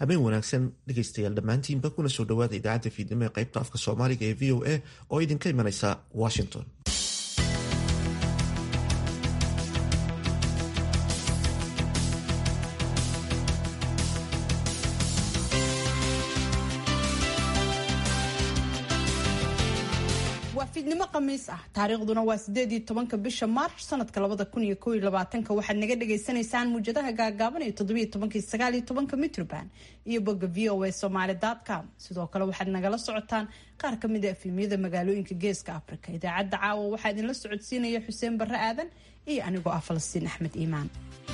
habeen wanaagsan dhegaystayaal dhammaantiinba kuna soo dhowaada idaacadda fiidnimo ee qaybta afka soomaaliga ee v o a oo idinka imanaysa washington waa fiidnimo khamiis ah taariikhduna waa sideed iyo tobanka bisha maarch sanadka labada kun iyo kow iyo labaatanka waxaad naga dhagaysanaysaan muujadaha gaagaaban ee toddobiyo tobankii sagaal iyo tobanka mitroband iyo bogga v o a somaly com sidoo kale waxaad nagala socotaan qaar ka mid a efemyada magaalooyinka geeska africa idaacadda caawa waxaa idinla socodsiinaya xuseen barre aadan iyo anigoo ah falastiin axmed iimaan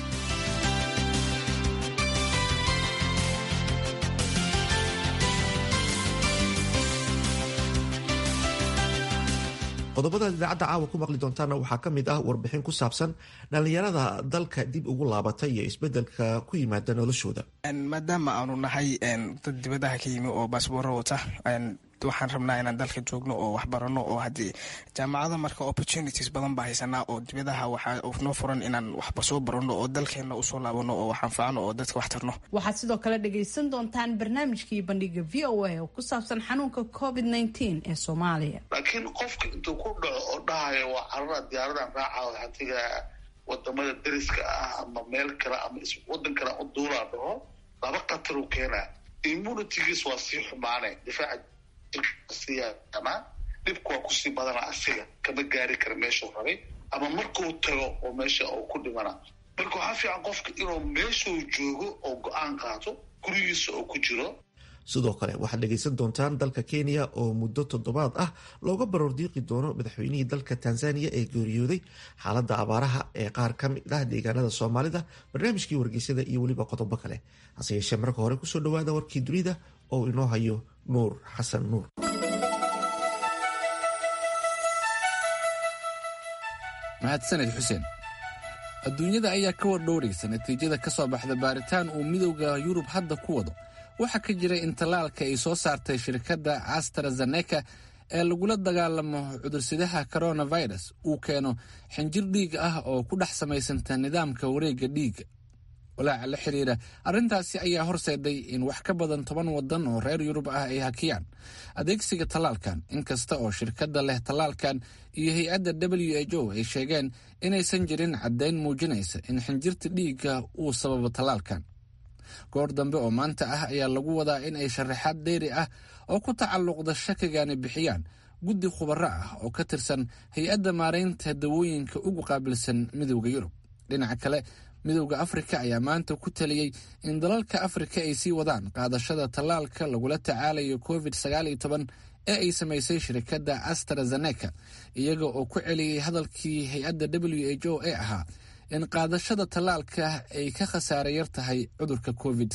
qodobadaad idaacadda caawa ku maqli doontaana waxaa ka mid ah warbixin ku saabsan dhallinyarada dalka dib ugu laabatay iyo isbedelka ku yimaada noloshooda maadaama aanu nahay dad dibadaha ka yimi oo baasbooro wata waxaan rabnaa inaan dalka joogno oo waxbarano oo haddii jaamacada marka opportunities badan baa haysanaa oo dibadaha waxaa noo furan inaan waxba soo barano oo dalkeenna usoo laabano oo wax anfacno oo dadka wax tarno waxaad sidoo kale dhagaysan doontaan barnaamijkii bandhiga v o a oo ku saabsan xanuunka covid nteen ee soomaaliya laakiin qofka intuu ku dhaco oo dhahayo waa carara diyaaradan raaca hatiga wadamada dariska ah ama meel kale ama wadan kale u duulaa dhaho laba qataruu keenaa immunitygiis waa sii xumaane difaaca jirkasiyaama dhibku waa kusii badana asiga kama gaari kara meeshuu rabay ama markuu tago oo meesha uu ku dhimana marka waxaa fiican qofka inuu meeshuu joogo oo go-aan qaato gurigiisa oo ku jiro sidoo kale waxaad dhegaysan doontaan dalka kenya oo muddo toddobaad ah looga baroordiiqi doono madaxweynihii dalka tanzaniya ee geeriyooday xaaladda abaaraha ee qaar ka mid ah deegaanada soomaalida barnaamijkii wargeysyada iyo weliba qodobo kale hase yeeshee marka hore kusoo dhowaada warkii dunida oo inoo hayo nuur xasan nuur mahadsaned xuseen adduunyada ayaa ka wardhowraysa natiijada ka soo baxda baaritaan uu midowda yurub hadda ku wado waxaa ka jira in tallaalka ay soo saartay shirkadda astrazeneca ee lagula dagaalamo cudursidaha coronavirus uu keeno xinjir dhiig ah oo ku dhex samaysanta nidaamka wareegga dhiigga walaaca la xiriira arrintaasi ayaa horseeday in wax ka badan toban waddan oo reer yurub ah ay hakiyaan adeegsiga tallaalkan inkasta oo shirkadda leh tallaalkan iyo hay-adda w h o ay sheegeen inaysan jirin caddayn muujinaysa in xinjirta dhiigga uu sababo tallaalkan goor dambe oo maanta ah ayaa lagu wadaa in ay sharaxaad dheeri ah oo ku tacalluqda shakigani bixiyaan guddi khubaro ah oo ka tirsan hay-adda maaraynta dawooyinka ugu qaabilsan midowda yurub dhinaca kale midowda afrika ayaa maanta ku taliyey in dalalka afrika ay sii wadaan qaadashada tallaalka lagula tacaalayo covid ee ay samaysay shirkadda astrazeneca iyaga oo ku celiyey hadalkii hay-adda w h o ee ahaa in qaadashada tallaalka ay ka khasaare yar tahay cudurka covid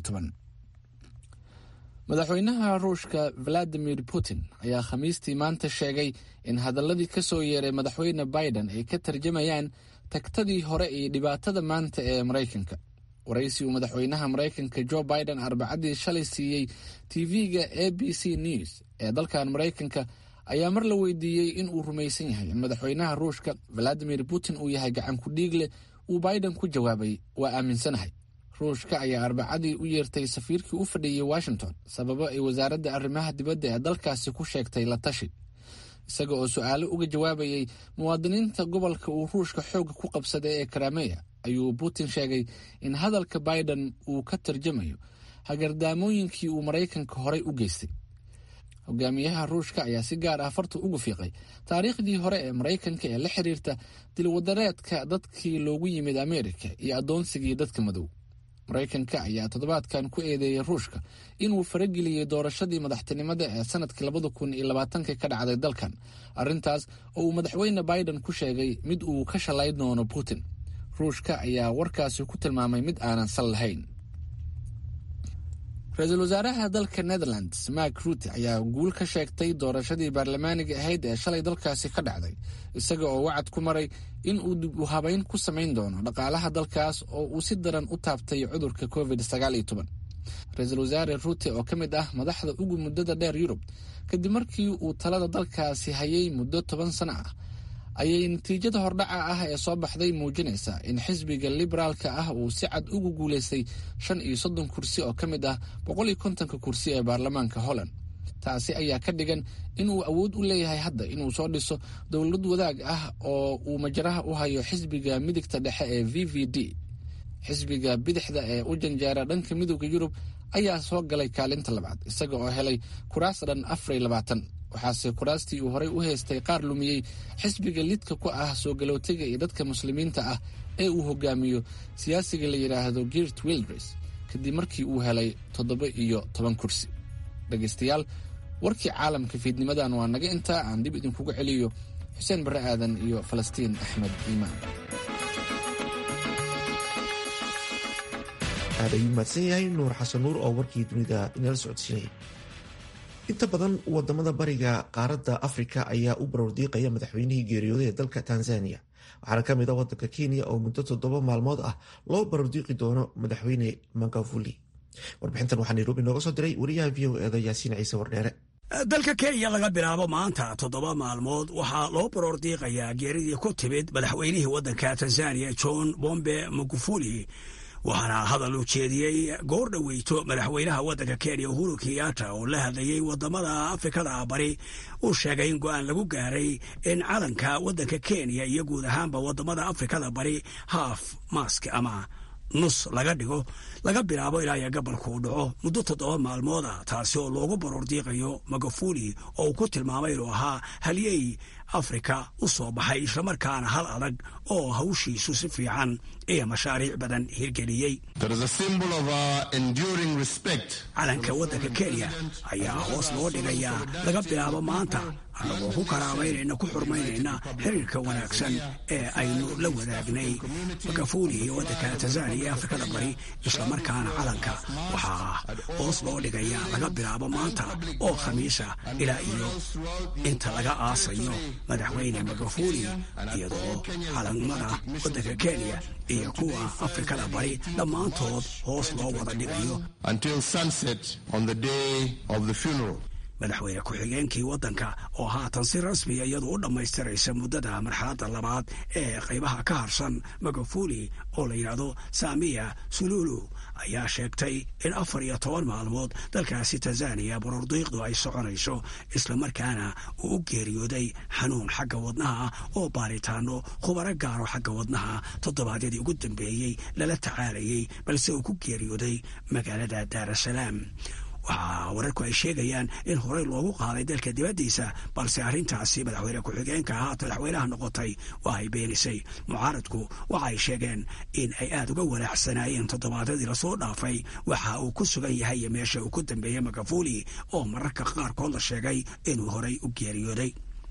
madaxweynaha ruushka valadimir putin ayaa khamiistii maanta sheegay in hadaladii ka soo yeeray madaxweyne biden ay ka tarjamayaan tagtadii hore iyo dhibaatada maanta ee maraykanka waraysi uu madaxweynaha maraykanka jo biden arbacadii shalay siiyey tv-ga a b c news ee dalkan maraykanka ayaa mar la weydiiyey in uu rumaysan yahay in madaxweynaha ruushka valadimir putin uu yahay gacan ku dhiigle uu biden ku jawaabay waa aaminsanahay ruushka ayaa arbacadii u yeertay safiirkii u fadhiyey washington sababo ay wasaaradda arrimaha dibadda ee dalkaasi ku sheegtay la tashi isaga oo su-aalo uga jawaabayay muwaadiniinta gobolka uu ruushka xoogga ku qabsaday ee karameya ayuu putin sheegay in hadalka biden uu ka tarjamayo hagardaamooyinkii uu maraykanka horay u geystay hogaamiyaha ruushka ayaa si gaar ah farta ugu fiiqay taariikhdii hore ee maraykanka ee la xiriirta dilwadareedka dadkii loogu yimid ameerika iyo addoonsigii dadka madow maraykanka ayaa toddobaadkan ku eedeeyay ruushka inuu farageliyey doorashadii madaxtinimada ee sanadkii labada kun iyo labaatanka ka dhacday dalkan arrintaas oo uu madaxweyne biden ku sheegay mid uu ka shalay doono putin ruushka ayaa warkaasi ku tilmaamay mid aanan sal lahayn ra-iisul wasaaraha dalka netherlands mark ruute ayaa guul ka sheegtay doorashadii baarlamaaniga ahayd ee shalay dalkaasi ka dhacday isaga oo wacad ku maray in uu dib u habeyn ku samayn doono dhaqaalaha dalkaas oo uu si daran u taabtay cudurka covid ra-iisul wasaare ruute oo ka mid ah madaxda ugu muddada dheer yurub kadib markii uu talada dalkaasi hayay muddo toban sano ah ayay natiijada hordhaca ah ee soo baxday muujinaysaa in xisbiga liberaalka ah uu si cad ugu guulaystay shan iyo soddon kursi oo ka mid ah boqol iyo kontonka kursi ee baarlamaanka holland taasi ayaa ka dhigan inuu awood u leeyahay hadda inuu soo dhiso dowlad wadaag ah oo uu majaraha u hayo xisbiga midigta dhexe ee v v d xisbiga bidixda ee u janjeera dhanka midooda yurub ayaa soo galay kaalinta labaad isaga oo helay kuraas dhan afariy labaatan waxaase kuraastii uu horey u haystay qaar lumiyey xisbiga lidka ku ah soo galootiga iyo dadka muslimiinta ah ee uu hogaamiyo siyaasiga la yidhaahdo girt wildres kadib markii uu helay toddoba iyo toban kursi dhegaystayaal warkii caalamka fiidnimadan waa naga intaa aan dib idinkugu celiyo xuseen barre aadan iyo falastiin axmed iimaan aad ayuu mahadsan yahay nuur xasan nuur oo warkii dunida inala socodsiinayay inta badan wadamada bariga qaaradda afrika ayaa u barordiiqaya madaxweynihii geeriyooday ee dalka tanzania waxaana ka mid a wadanka kenya oo muddo toddoba maalmood ah loo barordiiqi doono madaxweyne magafuli warbixintan waxaa nairobi nooga soo diray wariyaha v o eeda yaasiin ciise wardheere dalka kenya laga bilaabo maanta toddoba maalmood waxaa loo baroor diiqayaa geeridii ku timid madaxweynihii waddanka tanzaniya john bombe magufuli waxaana hadal u jeediyey goor dhoweyto madaxweynaha waddanka kenya uhuru kenyatta oo la hadlayey wadamada afrikada bari uu sheegay in go-aan lagu gaaray in calanka waddanka kenya iyo guud ahaanba wadamada afrikada bari haaf mask ama nus laga dhigo laga bilaabo ilaa iyo gabalku uu dhaco muddo toddoba maalmooda taasi oo loogu baroor diiqayo magafuli oo uu ku tilmaamay inuu ahaa halyey afrika u soo baxay islamarkaana hal adag oo hawshiisu si fiican iyo mashaariic badan hirgeliyey calanka waddanka kenya ayaa hoos loo dhigayaa laga bilaabo maanta annagoo ku karaamaynayna ku xurmaynayna xiriirka wanaagsan ee aynu la wadaagnay magafuli iyo waddanka tanzaniya ee afrikada bari islamarkaana calanka waxaa hoos loo dhigayaa laga bilaabo maanta oo khamiisa ilaa iyo inta laga aasayo madaxweyne magafuli iyadoo calamada waddanka kenya iyo kuwa afrikada bari dhammaantood hoos loo wada dhigayo madaxweyne ku-xigeenkii waddanka oo haatan si rasmiya iyadu u dhammaystiraysa muddada marxaladda labaad ee qaybaha ka harsan magafuli oo la yidhaahdo saamiya sululu ayaa sheegtay in afar iyo toban maalmood dalkaasi tanzaniya borordiiqdu ay soconayso islamarkaana uu u geeriyooday xanuun xagga wadnaha oo baaritaano khubaro gaaro xagga wadnaha toddobaadyadii ugu dambeeyey lala tacaalayay balse uu ku geeriyooday magaalada daarasalaam waxaa wararku ay sheegayaan in horey loogu qaaday dalka dibaddiisa balse arrintaasi madaxweyne ku-xigeenka haata madaxweynaha noqotay waa ay beenisay mucaaradku waxa ay sheegeen in ay aada uga walaacsanaayeen toddobaadyadii lasoo dhaafay waxa uu ku sugan yahay iyo meesha uu ku dambeeyey magafuli oo mararka qaarkood la sheegay inuu horey u geeriyooday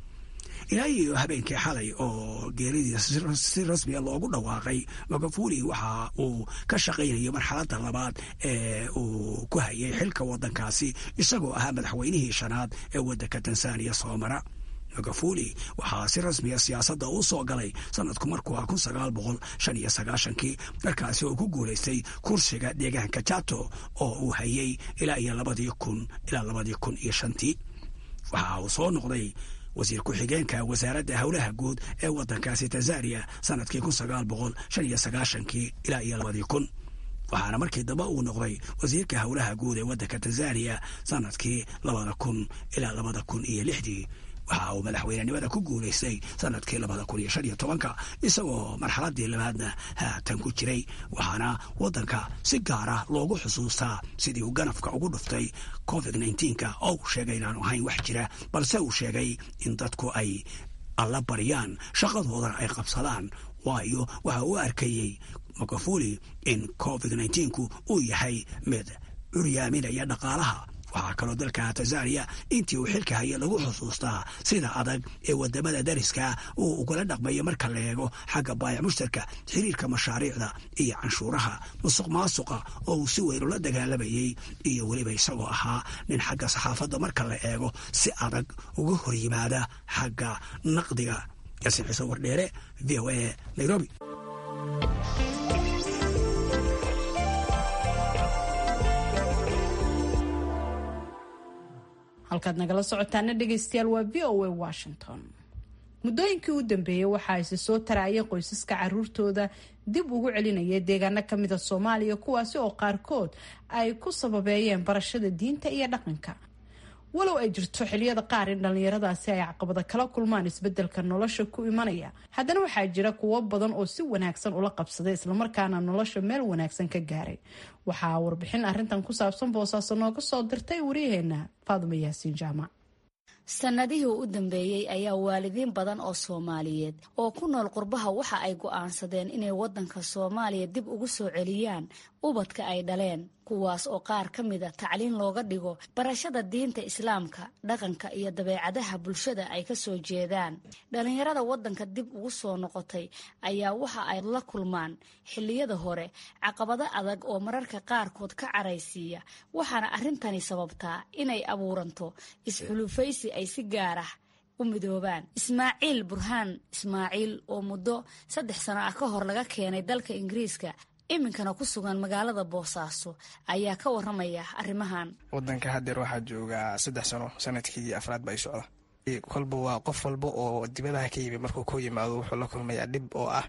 ilaa iyo habeenkii xalay oo geeridii si rasmiya loogu dhawaaqay magafuli waxa uu ka shaqaynayo marxaladda labaad ee uu ku hayay xilka waddankaasi isagoo ahaa madaxweynihii shanaad ee waddanka tanzaniya soo mara magafuli waxaa si rasmiya siyaasadda uu soo galay sanadku markuu ah kun sagaal boqol shan iyo sagaashankii markaasi oo ku guulaystay kursiga deegaanka jato oo uu hayay ilaa iyo labadii kun ilaa labadii kun iyo shantii waxa uu soo noqday wasiir ku-xigeenka wasaaradda howlaha guud ee waddankaasi tanzaniya sanadkii kun sagaal boqol shan iyo sagaashankii ilaa iyo labadii kun waxaana markii dambe uu noqday wasiirka howlaha guud ee waddanka tanzaniya sanadkii labada kun ilaa labada kun iyo lixdii waxa uu madaxweynenimada ku guulaystay sanadkii labada kun iyo shan iyo tobanka isagoo marxaladii labaadna haatan ku jiray waxaana waddanka si gaara loogu xusuustaa sidii uu ganafka ugu dhuftay covid nneteen-ka oo uu sheegay inaanu ahayn wax jira balse uu sheegay in dadku ay alla baryaan shaqadoodana ay qabsadaan waayo waxa uu arkayey magafuli in covid nneteen-ku uu yahay mid curyaaminaya dhaqaalaha waxaa kaloo dalka tanzaniya intii uu xilka haya lagu xusuustaa sida adag ee wadamada dariska uu ugala dhaqmayo marka la eego xagga baayac mushtarka xiriirka mashaariicda iyo canshuuraha musuq maasuqa oo uu si weyn ula dagaalamayey iyo weliba isagoo ahaa nin xagga saxaafadda marka la eego si adag uga hor yimaada xagga naqdiga yasin ciise wardheere v o a nairobi halkaad nagala socotaana dhegaystayaal waa v o a washington muddooyinkii u dambeeyey waxaa isi soo tarayay qoysaska caruurtooda dib ugu celinaya deegaano kamida soomaaliya kuwaasi oo qaarkood ay ku sababeeyeen barashada diinta iyo dhaqanka walow ay jirto xiliyada qaar in dhallinyaradaasi ay caqabada kala kulmaan isbedelka nolosha ku imanaya haddana waxaa jira kuwo badan oo si wanaagsan ula qabsaday islamarkaana nolosha meel wanaagsan ka gaaray waxaa warbixin arintan ku saabsan boosaaso nooga soo dirtay waryaheena faaduma yaasiin jaamac sannadihii u dambeeyey ayaa waalidiin badan oo soomaaliyeed oo ku nool qurbaha waxa ay go'aansadeen inay waddanka soomaaliya dib ugu soo celiyaan ubadka ay dhaleen kuwaas oo qaar ka mida tacliin looga dhigo barashada diinta islaamka dhaqanka iyo dabeecadaha bulshada ay ka soo jeedaan dhallinyarada waddanka dib ugu soo noqotay ayaa waxa ay la kulmaan xilliyada hore caqabado adag oo mararka qaarkood ka caraysiiya waxaana arrintani sababtaa inay abuuranto isxulufaysi ay si gaar ah u midoobaan ismaaciil burhaan ismaaciil oo muddo saddex sano ah ka hor laga keenay dalka ingiriiska iminkana ku sugan magaalada boosaaso ayaa ka waramaya arrimahan wadanka hadeer waxaa joogaa saddex sano sanadkii afraad ba ay socda kolba waa qof walba oo dibadaha ka yimi markuu ku yimaado wuxuu la kulmayaa dhib oo ah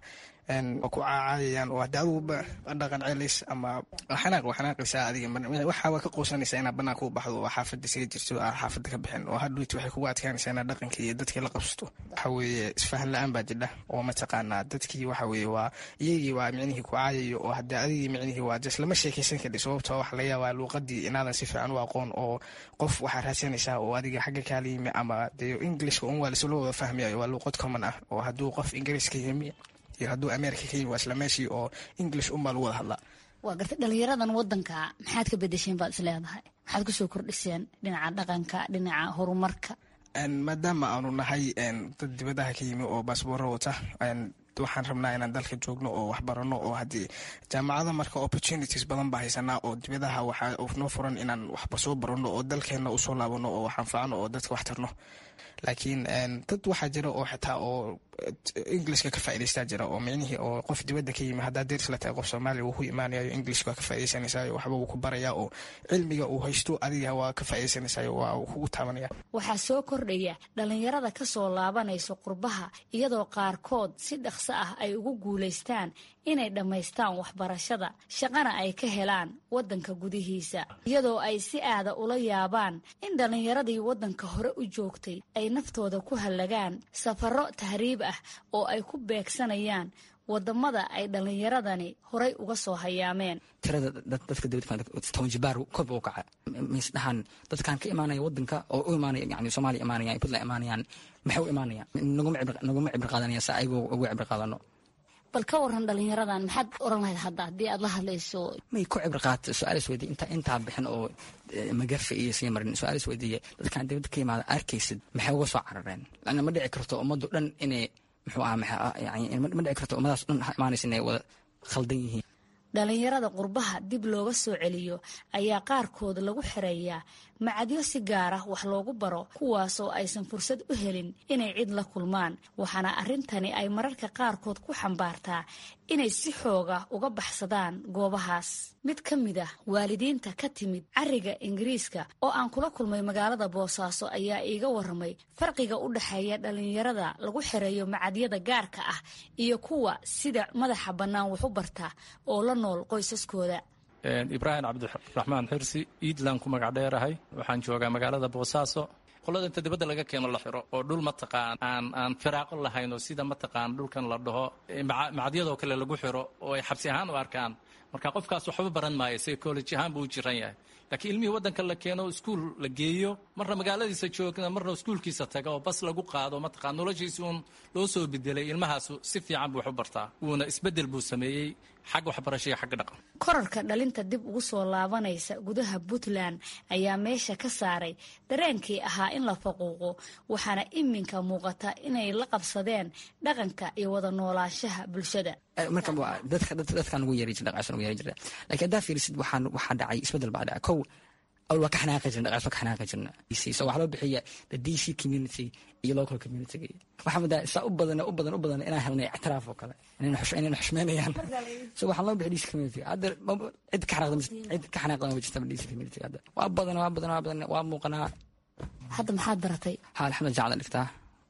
ku caacayayaan oo hadi aduguba dhaqan celis ama xanaaq waa xanaaqaysaa adiga waxaa ka quusanaysaa inaad banaanka u baxdo oo xaafada isaga jirto aa xaafada ka bixin oo hadhuyti waxay kugu adkaanaysaa inaad dhaqankii iyo dadkii la qabsato waxa weeye isfahan la-aan baa jidha oo mataqaanaa dadkii waxa weeye waa iyagii waa micnihii ku caayayo oo hadii adigii micnihii waa jes lama sheekaysan kadhi sababtoo waxa laga yaabaa luuqadii inaadan si fiican u aqoon oo qof waxaa raadsanaysaa oo adiga xagga kaala yimi ama dee ingilishka un waa lasula wada fahmayayo waa luuqad common ah oo hadduu qof ingiriiska yimi iyo hadduu america ka yimi waa isla meeshii oo english unbaa lagu wada hadlaa waa gartay dhalinyaradan wadanka maxaad ka bedesheen baad is leedahay maxaad kusoo kordhiseen dhinaca dhaqanka dhinaca horumarka maadaama aanu nahay dad dibadaha ka yimi oo baasbooro wata waxaan rabnaa inaan dalka joogno oo waxbarano oo haddii jaamacada marka opportunities badan baa haysanaa oo dibadaha waxaa noo furan inaan waxba soo barano oo dalkeenna usoo laabano oo wax anfacno oo dadka wax tarno laakiin dad waxaa jira oo xitaa oo englishka ka faa'idaystaa jira oo micnihii oo qof dibadda ka yimi haddaa deris la tahay qof soomaaliya wuu ku imaanayo englishka waa ka faa'iidaysanaysayo waxba wuu ku barayaa oo cilmiga uu haysto adiga waa ka faa'iidaysanaysayo waa uu kugu taabanaya waxaa soo kordhaya dhalinyarada ka soo laabanayso qurbaha iyadoo qaarkood si dhaqso ah ay ugu guulaystaan inay dhammaystaan waxbarashada shaqana ay ka helaan waddanka gudihiisa iyadoo ay si aada ula yaabaan in dhallinyaradii waddanka hore u joogtay ay naftooda ku hallagaan safarro tahriib ah oo ay ku beegsanayaan wadamada ay dhallinyaradani horay uga soo hayaameen tirada dadka dibadtoban jibaar kor u kaca misdhahan dadkan ka imaanaya wadanka oo u imaanaya yani soomaaliya imaanayaan puntland imaanayaan maxay u imaanayaan naguma cibri qaadanaya si ayagoo ugu cibri qaadano bal ka waran dhalinyaradan maxaad oran lahayd hadda haddii aad la hadlayso may ku cibri qaata su-aal is weydiye inta intaa bixin oo magafe iyo sii marin su-aal is weydiiye dadkan dibadda ka yimaada arkaysid maxay uga soo carareen lana ma dhici karto ummaddu dhan inay muxuu aha yani ma dhici karto ummadaas dhan imaanaysa inay wada khaldan yihiin dhalinyarada qurbaha dib looga soo celiyo ayaa qaarkood lagu xereeyaa macadyo si gaar ah wax loogu baro kuwaasoo aysan fursad u helin inay cid la kulmaan waxaana arrintani ay mararka qaarkood ku xambaartaa inay si xooga uga baxsadaan goobahaas mid ka mid ah waalidiinta ka timid cariga ingiriiska oo aan kula kulmay magaalada boosaaso ayaa iiga waramay farqiga u dhexeeya dhalinyarada lagu xereeyo macadyada gaarka ah iyo kuwa sida madaxa bannaan waxu barta oo la nool qoysaskooda ibraahim cabdiraxmaan xirsi iidland ku magac dheerahay waxaan joogaa magaalada boosaaso qolada inta dibadda laga keeno la xiro oo dhul mataqaan aan aan firaaqo lahayn oo sida mataqaan dhulkan la dhaho macadyadoo kale lagu xiro oo ay xabsi ahaan u arkaan marka qofkaas waxba baran maayo psychology ahaan buu u jiran yahay laakiin ilmihii waddanka la keeno iskuul la geeyo marna magaaladiisa joogna marna iskuulkiisa taga oo bas lagu qaado mataqaan noloshiisi uun loo soo bedelay ilmahaasu si fiican buu wax u bartaa wuuna isbeddel buu sameeyey xag waxbarasho iyo xagga dhaqan korarka dhalinta dib ugu soo laabanaysa gudaha puntland ayaa meesha ka saaray dareenkii ahaa in la faquuqo waxaana iminka muuqata inay la qabsadeen dhaqanka iyo wada noolaanshaha bulshada marka dadkan ugu yeeri jira dhaqaashan ugu yeeri jira laakiin haddaa fiirisid waxaan waxaa dhacay isbeddel baa dhacay kow awal waa ka xanaaqi jirna dhaqaas waa ka xanaaqi jirna so waxaa loo bixiya the d c community iyo local community waxaa mudaa saa u badan u badan u badan inaan helnay ictiraaf oo kale inayna xushmeynayaan so waxaa loo bixiya d c community hadda cid ka xanaaqda cid ka xanaaqda ma jirta d c community hadda waa badan waa badan waa badan waa muuqanaa hadda maxaad baratay haa alxamdulillah jacla dhigtaa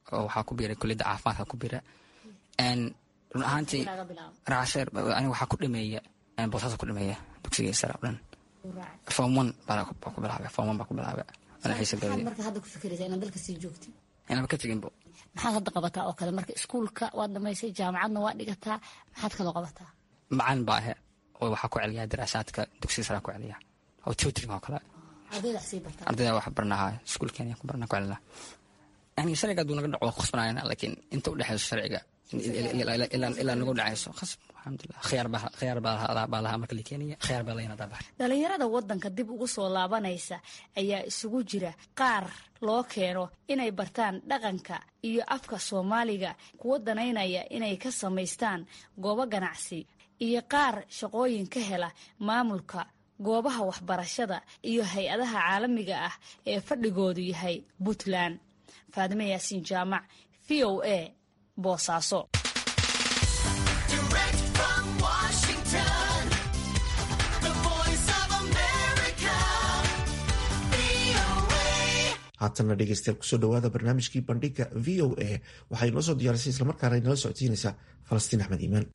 oo waxaa ku biiray kuliyadda caafimaadka ku biira run ahaantii raasheer aniga waxaa ku dhameeya boosaasa ku dhameeya dugsiga sare o dhan form one baa ku bilaabay form one baa ku bilaabay ana xiisa galay marka hadda ku fikiraysa inaad dalka sii joogtid inaba ka teginbo maxaad hadda qabataa oo kale marka iskuulka waad dhamaysay jaamacadna waa dhigataa maxaad kaloo qabataa macalin baa ahe oo waxaa ku celiyaa daraasaadka dugsiga sare ku celiya oo tutoring oo kale ardayda wax sii bartaa ardayda wax barnaha iskuulkeena ku barna ku celina yani sharciga hadduu naga dhaco waa khusbanayna laakiin inta u dhexeyso sharciga ilaa nagu dhacayso khasb alxamdulilah khiyaar baa lahaa marka la keenaya khiyaar baa layna daabax dhalinyarada wadanka dib ugu soo laabanaysa ayaa isugu jira qaar loo keeno inay bartaan dhaqanka iyo afka soomaaliga kuwa danaynaya inay ka samaystaan goobo ganacsi iyo qaar shaqooyin ka hela maamulka goobaha waxbarashada iyo hay-adaha caalamiga ah ee fadhigoodu yahay puntland faadime yaasiin jaamac v o a boosaaso haatana dhegeystayaal kusoo dhawaada barnaamijkii bandhiga v o a waxay noo soo diyaarisay islamarkaana inala socodsiinaysaa falastiin axmed iimaan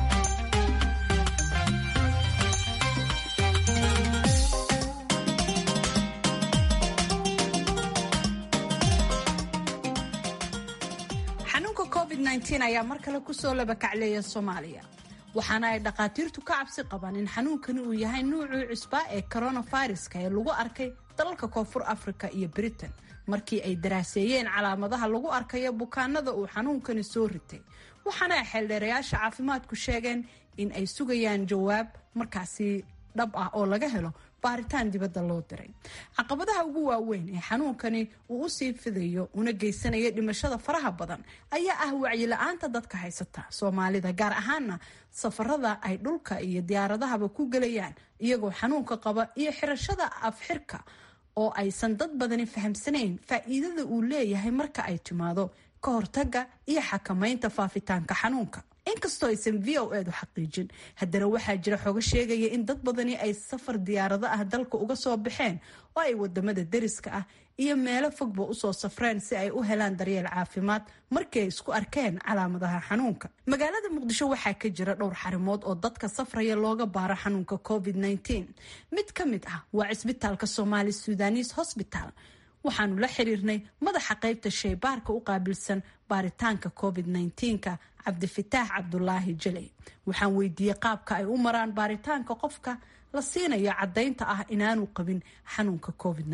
xanuunka covid ayaa mar kale kusoo labakacleeya soomaaliya waxaana ay dhakhaatiirtu ka cabsi qabaan in xanuunkani uu yahay nuucii cusbaa ee coronaviruska ee lagu arkay dalalka koonfur africa iyo britain markii ay daraaseeyeen calaamadaha lagu arkayo bukaanada uu xanuunkani soo ritay waxaana ay xeeldheerayaasha caafimaadku sheegeen in ay sugayaan jawaab markaasi dhab ah oo laga helo baaritaan dibadda loo diray caqabadaha ugu waaweyn ee xanuunkani uu usii fidayo una geysanaya dhimashada faraha badan ayaa ah wacyi-la-aanta dadka haysata soomaalida gaar ahaana safarada ay dhulka iyo diyaaradahaba ku gelayaan iyagoo xanuunka qaba iyo xirashada afxirka oo aysan dad badani fahamsanayn faa-iidada uu leeyahay marka ay timaado ka hortaga iyo xakamaynta faafitaanka xanuunka inkastoo aysan v o edu xaqiijin haddana waxaa jira xogo sheegaya in dad badani ay safar diyaarado ah dalka uga soo baxeen oo ay wadamada deriska ah iyo meelo fogba usoo safreen si ay u helaan daryeel caafimaad markii ay isku arkeen calaamadaha xanuunka magaalada muqdisho waxaa ka jira dhowr xarimood oo dadka safraya looga baaro xanuunka covid mid ka mid ah waa cisbitaalka somaali sudanis hosbital waxaanu la xiriirnay madaxa qaybta shaybaarka u qaabilsan baaritaanka covid ka cabdifitaax cabdulaahi jaley waxaan weydiiyey qaabka ay u maraan baaritaanka qofka la siinayo caddaynta ah inaanu qabin xanuunka covid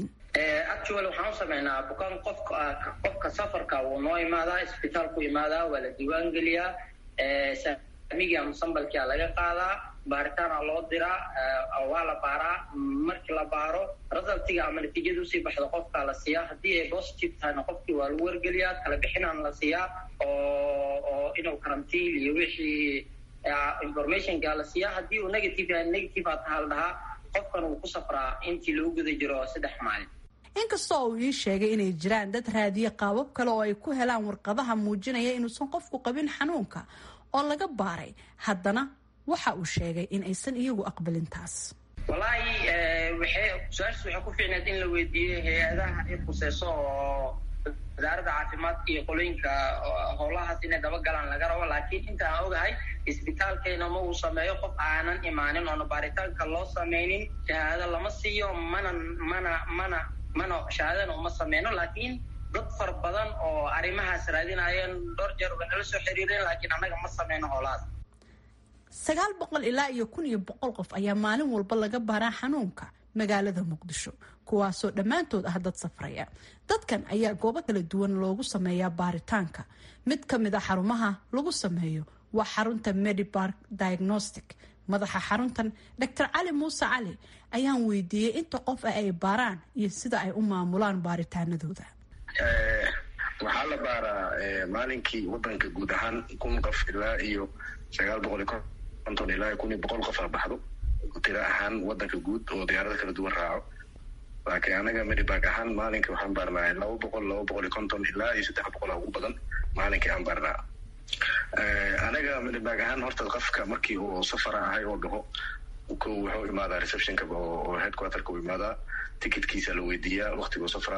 actual waxaan u sameynaa bukaan qofka qofka safarka wuu noo imaadaa isbitaalku imaadaa waa la diiwaan geliyaa saamiga musambalkia laga qaadaa baaritaana loo diraa waa la baaraa markii la baaro resultiga ama natiijada usii baxdo qofkaa la siiyaa haddii ay positive tahayna qofkii waa lagu wargeliyaa kala bixinaan la siiyaa oo oo inuu karantiin iyo wixii informationka la siiyaa haddii uu negative yahay negative aa taha la dhahaa qofkan uu ku safraa intii lagu guda jiro saddex maalin inkastoo uu ii sheegay inay jiraan dad raadiye qaabab kale oo ay ku helaan warqadaha muujinaya inuusan qofku qabin xanuunka oo laga baaray haddana waxa uu sheegay in aysan iyagu aqbalin taas wallaahi waxay su-aashaas waxay ku fiicneed in la weydiiyey hay-adaha ay khuseyso oo wasaaradda caafimaadka iyo qolooyinka howlahaas inay dabagalaan laga rabo laakiin inta aan ogahay isbitaalkeena ma uu sameeyo qof aanan imaanin oona baaritaanka loo sameynin shahaado lama siiyo mana mana mana mana shahaadana uma sameyno laakiin dad fara badan oo arrimahaas raadinayeen dhowr jeer way nala soo xiriireen laakiin annaga ma sameyno howlahaas sagaal boqol ilaa iyo kun iyo boqol qof ayaa maalin walba laga baaraa xanuunka magaalada muqdisho kuwaasoo dhammaantood ah dad safraya dadkan ayaa goobo kala duwan loogu sameeyaa baaritaanka mid ka mid a xarumaha lagu sameeyo waa xarunta medibark diagnostic madaxa xaruntan doctor cali muuse cali ayaan weydiiyey inta qof ah ay baaraan iyo sida ay u maamulaan baaritaanadooda waxaa la baaraa maalinkii wadanka guud ahaan kun qof ilaa iyo sagaal boqol iyo konton ilaa kun iyo boqol qof la baxdo tira ahaan wadanka guud oo diyaarada kala duwan raaco laakiin anaga medibank ahaan maalinkii waxaan baarnaa laba boqol laba boqol iyo konton ilaa iyo saddex boqol ugu badan maalinkii aan baarnaa anaga medibank ahaan horta qofka markii uu safara ahay oo dhaho ko wuxuu imaadaa receptionka oo headquarterka u imaadaa ticketkiisa la weydiiyaa waktiguu safraayo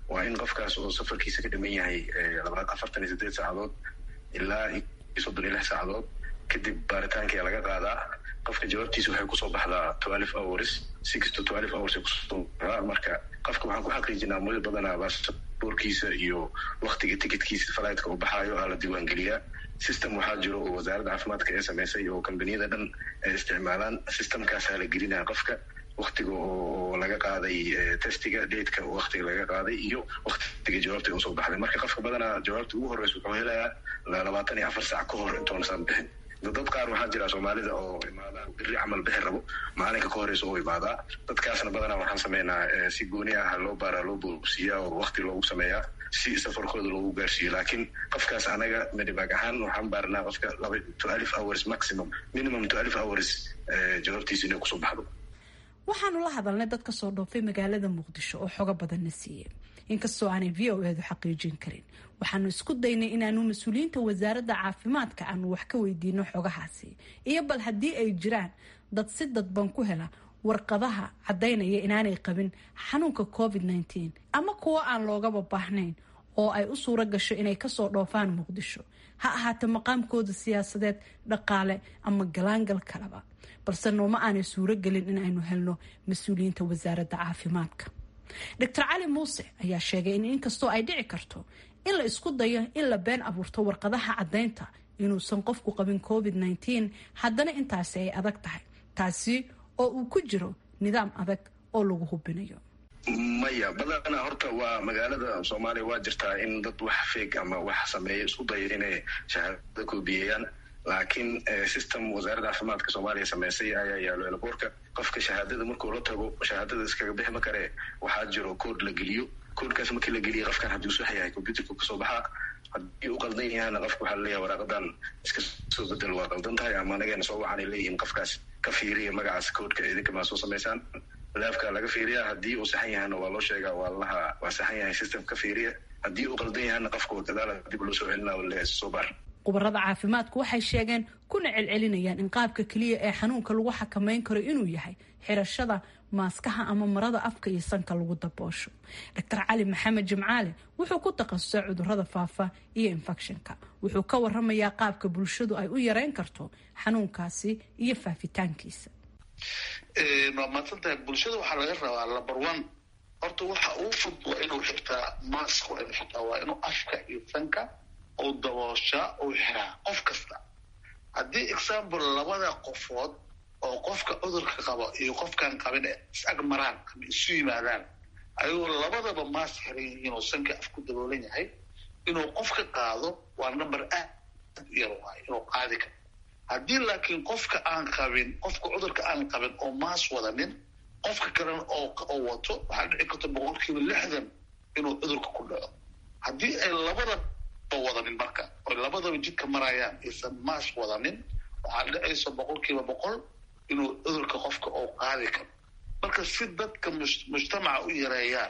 waa in qofkaas oo safarkiisa ka dhiman yahay afartan iyo sideed saacadood ilaa iyo soddon iyo lix saacadood kadib baaritaankia laga qaadaa qofka jawaabtiisa waxay kusoo baxdaa twelve hours six to twelve hours ay kusoo baxdaa marka qofka waxaan ku xaqiijinaa muddo badanaa baasaboorkiisa iyo waktiga ticketkisa flightka uu baxaayo aa la diiwaangeliyaa system waxaa jiro oo wasaaradda caafimaadka ee sameysay oo kambaniyada dhan ay isticmaalaan systemkaasaa la gelinaya qofka waktiga oo laga qaaday testiga dateka waktiga laga qaaday iyo waktiga jawaabta usoo baxday marka qofka badanaa jawaabta ugu horreysa wuxuu helayaa labaatan iyo afar saac ka hor intoonasaan bixin dad qaar waxaa jira soomaalida oo imaada biri camal bixi rabo maalinka ka horeysa oo imaadaa dadkaasna badanaa waxaan sameynaa si gooni ah loo baaraa loo boosiiyaa oo wakti loogu sameeyaa si safarkooda loogu gaarsiiyo laakiin qofkaas anaga medibag ahaan waxaan baaranaa qofka laba to alif hours maximum minimum to alif hours jawaabtiisa inay kusoo baxdo waxaanu la hadalnay dad kasoo dhoofay magaalada muqdisho oo xogo badanna siiyey inkastoo aanay v o eedu xaqiijin karin waxaanu isku daynay inaanu mas-uuliyiinta wasaaradda caafimaadka aanu wax ka weydiino xogahaasi iyo bal haddii ay jiraan dad si dadban ku hela warqadaha caddaynaya inaanay qabin xanuunka covid nteen ama kuwo aan loogaba baahnayn oo ay u suuro gasho inay kasoo dhoofaan muqdisho ha ahaatee maqaamkooda siyaasadeed dhaqaale ama galaangal kaleba balse nooma aanay suuro gelin in aynu helno mas-uuliyiinta wasaaradda caafimaadka doctor cali muuse ayaa sheegay in inkastoo ay dhici karto in la isku dayo in la been abuurto warqadaha caddaynta inuusan qofku qabin covid nteen haddana intaasi ay adag tahay taasi oo uu ku jiro nidaam adag oo lagu hubinayo maya badanaa horta waa magaalada soomaaliya waa jirtaa in dad wax feeg ama wax sameeya isku daya inay shahaadada koobiyeeyaan laakiin system wasaaradda caafimaadka soomaaliya sameysay ayaa yaalo elaboorka qofka shahaadada markuu la tago shahaadada iskaga bixi ma karee waxaa jiro kood la geliyo koodkaas markii la geliya qofkan hadduu sax yahay computerka kasoo baxaa haddii u qaldan yahana qofka waxaa laleeyahay waraaqadan iska soo bedel waa qaldan tahay ama anagana soo wacanay leeyihiin qofkaas ka fiiriya magacaas koodka idinka maa soo samaysaan laafka laga fiiriya haddii uu saxan yahana waa loo sheegaa waa laha waa saxan yahay system ka fiiriya haddii uu qaldan yahana qofka gadaala dib loo soo celina le soo baar khubarada caafimaadku waxay sheegeen kuna celcelinayaan in qaabka keliya ee xanuunka lagu xakameyn karo inuu yahay xirashada maaskaha ama marada afka iyo sanka lagu daboosho doctor cali maxamed jimcaale wuxuu ku takhasusay cudurada faafa iyo infectionka wuxuu ka waramayaa qaabka bulshadu ay u yareyn karto xanuunkaasi iyo faafitaankiisa waa maadsantahay bulshada waxaa laga rabaa number one horta waxa uu fud waa inuu xirtaa mask waa inuu xirtaa waa inuu afka iyo sanka uu dabooshaa uu xiraa qof kasta haddii example labada qofood oo qofka cudurka qabo iyo qofkaan qabin is ag maraan ama isu yimaadaan ayagoo labadaba maas xiran yihiin oo sanka af ku daboolan yahay inuu qofka qaado waa number aad yar waay inuu qaadi karo haddii laakiin qofka aan qabin qofka cudurka aan qabin oo maas wadanin qofka kalena oo wato waxaa dhici karta boqolkiiba lixdan inuu cudurka ku dhaco haddii ay labadaba wadanin marka oy labadaba jidka marayaan aysan maas wadanin waxaa dhicaysa boqolkiiba boqol inuu cudurka qofka oo qaadi karo marka si dadka mujtamaca u yareeyaan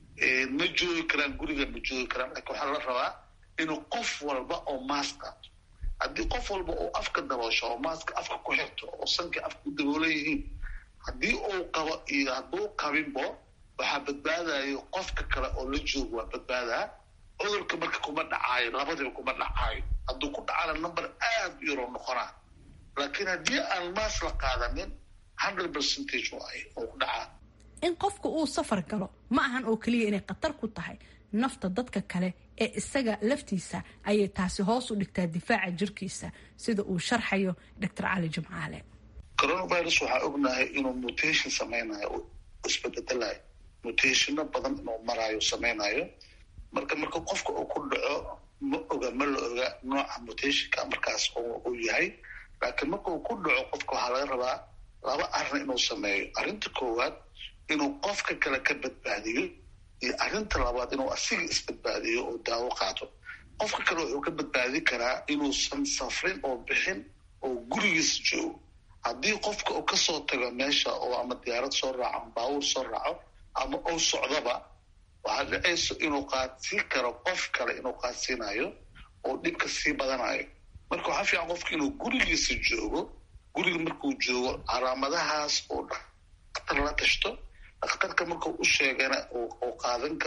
ma joogi karaan guriga ma joogi karaan laakiin waxaa la rabaa inuu qof walba oo maas qaato haddii qof walba uu afka daboosho oo maaska afka ku xirto oo sanka afka ku daboolan yihiin haddii uu qabo iyo hadduu qabinbo waxaa badbaadayo qofka kale oo la joogo waa badbaadaa cudurka marka kuma dhacaayo labadiba kuma dhacaayo hadduu ku dhacana number aad u yaroo noqonaa laakiin haddii aan maas la qaadanin hundred percentage waay oo ku dhacaa in qofka uu safar galo ma ahan oo keliya inay khatar ku tahay nafta dadka kale ee isaga laftiisa ayay taasi hoos u dhigtaa difaaca jirkiisa sida uu sharxayo doctor cali jimcaale coronavirus waxaa ognahay inuu mutation sameynayo oo isbededelayo mutationa badan inuu maraayo sameynayo marka marka qofka uu ku dhaco ma oga ma la oga nooca mutationka markaas uu yahay laakiin marka uu ku dhaco qofka waxaa laga rabaa laba arrin inuu sameeyo arrinta koowaad inuu qofka kale ka badbaadiyo iyo arrinta labaad inuu asiga isbadbaadiyo oo daawo qaato qofka kale wuxuu ka badbaadi karaa inuusan safrin oo bixin oo gurigiis joogo haddii qofka uu kasoo tago meesha oo ama diyaarad soo raaco ama baabuur soo raaco ama uu socdaba waxaa dhicayso inuu qaadsiin karo qof kale inuu qaadsiinayo oo dhibka sii badanayo marka waxaa fiican qofka inuu gurigiisa joogo guriga markuu joogo calaamadahaas oo dhakhtar la tashto dhakhtarka markuu u sheegana uu qaadan karo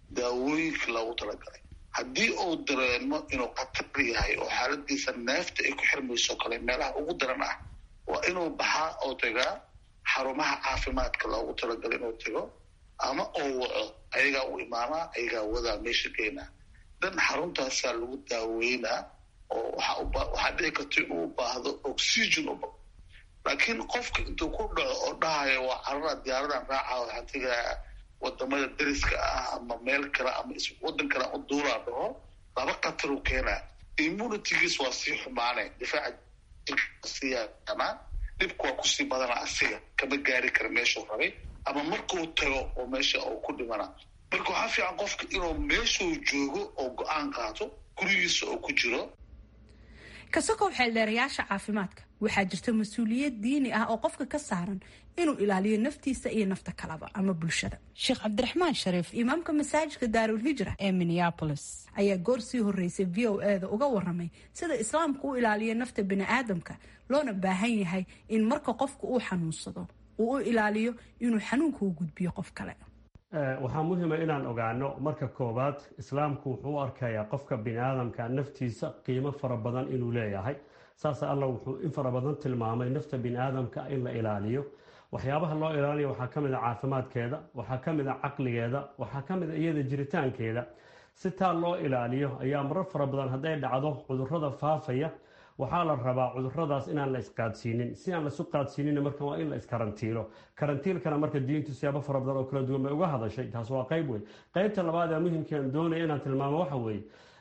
daawooyinka loogu talagalay haddii uu dareemo inuu khatar yahay oo xaaladiisa neefta ay ku xirmayso kale meelaha ugu daran ah waa inuu baxaa oo tagaa xarumaha caafimaadka loogu talagalay inuu tago ama oo waco ayagaa u imaanaa ayagaa wadaa meesha geynaa dan xaruntaasaa lagu daaweynaa oo waxaa dhici karta inuu u baahdo oxygen u laakiin qofka intuu ku dhaco oo dhahayo waa carara diyaaradan raaca waxaa tegaa wadamada deriska ah ama meel kale ama wadan kale u duulaa dhaho laba khataruu keenaa immunitygiis waa sii xumaane difaaca jirkasiiyaanaa dhibku waa kusii badana asiga kama gaari kara meeshuu rabay ama markuu tago oo meesha uu ku dhimana marka waxaa fiican qofka inuu meeshuu joogo oo go-aan qaato gurigiisa oo ku jiro kasokow xeeldheerayaasha caafimaadka waxaa jirta mas-uuliyad diini ah oo qofka ka saaran inuu ilaaliyo naftiisa iyo nafta kalaba ama bulshada sheekh cabdiraxmaan shariif imaamka masaajidka daarulhijra ee minneabolis ayaa goor sii horeysay v o e da uga waramay sida islaamku u ilaaliyo nafta bini-aadamka loona baahan yahay in marka qofka uu xanuunsado uu u ilaaliyo inuu xanuunka u gudbiyo qof kale waxaa muhiima inaan ogaano marka koowaad islaamku wuxuu u arkayaa qofka biniaadamka naftiisa qiimo fara badan inuu leeyahay saas alla wuxuu in fara badan tilmaamay nafta biniaadamka in la ilaaliyo waxyaabaha loo ilaaliya waxaa ka mid a caafimaadkeeda waxaa ka mid a caqligeeda waxaa ka mid a iyada jiritaankeeda si taa loo ilaaliyo ayaa marar fara badan hadday dhacdo cudurada faafaya waxaa la rabaa cuduradaas inaan la isqaadsiinin si aan laisu qaadsiinin marka waa in la iskarantiilo karantiilkana marka diintu siyaabo fara badan oo kala duwan bay uga hadashay taas waa qayb wey qaybta labaad ee muhimkaan doonaya inaan tilmaamo waxa weeye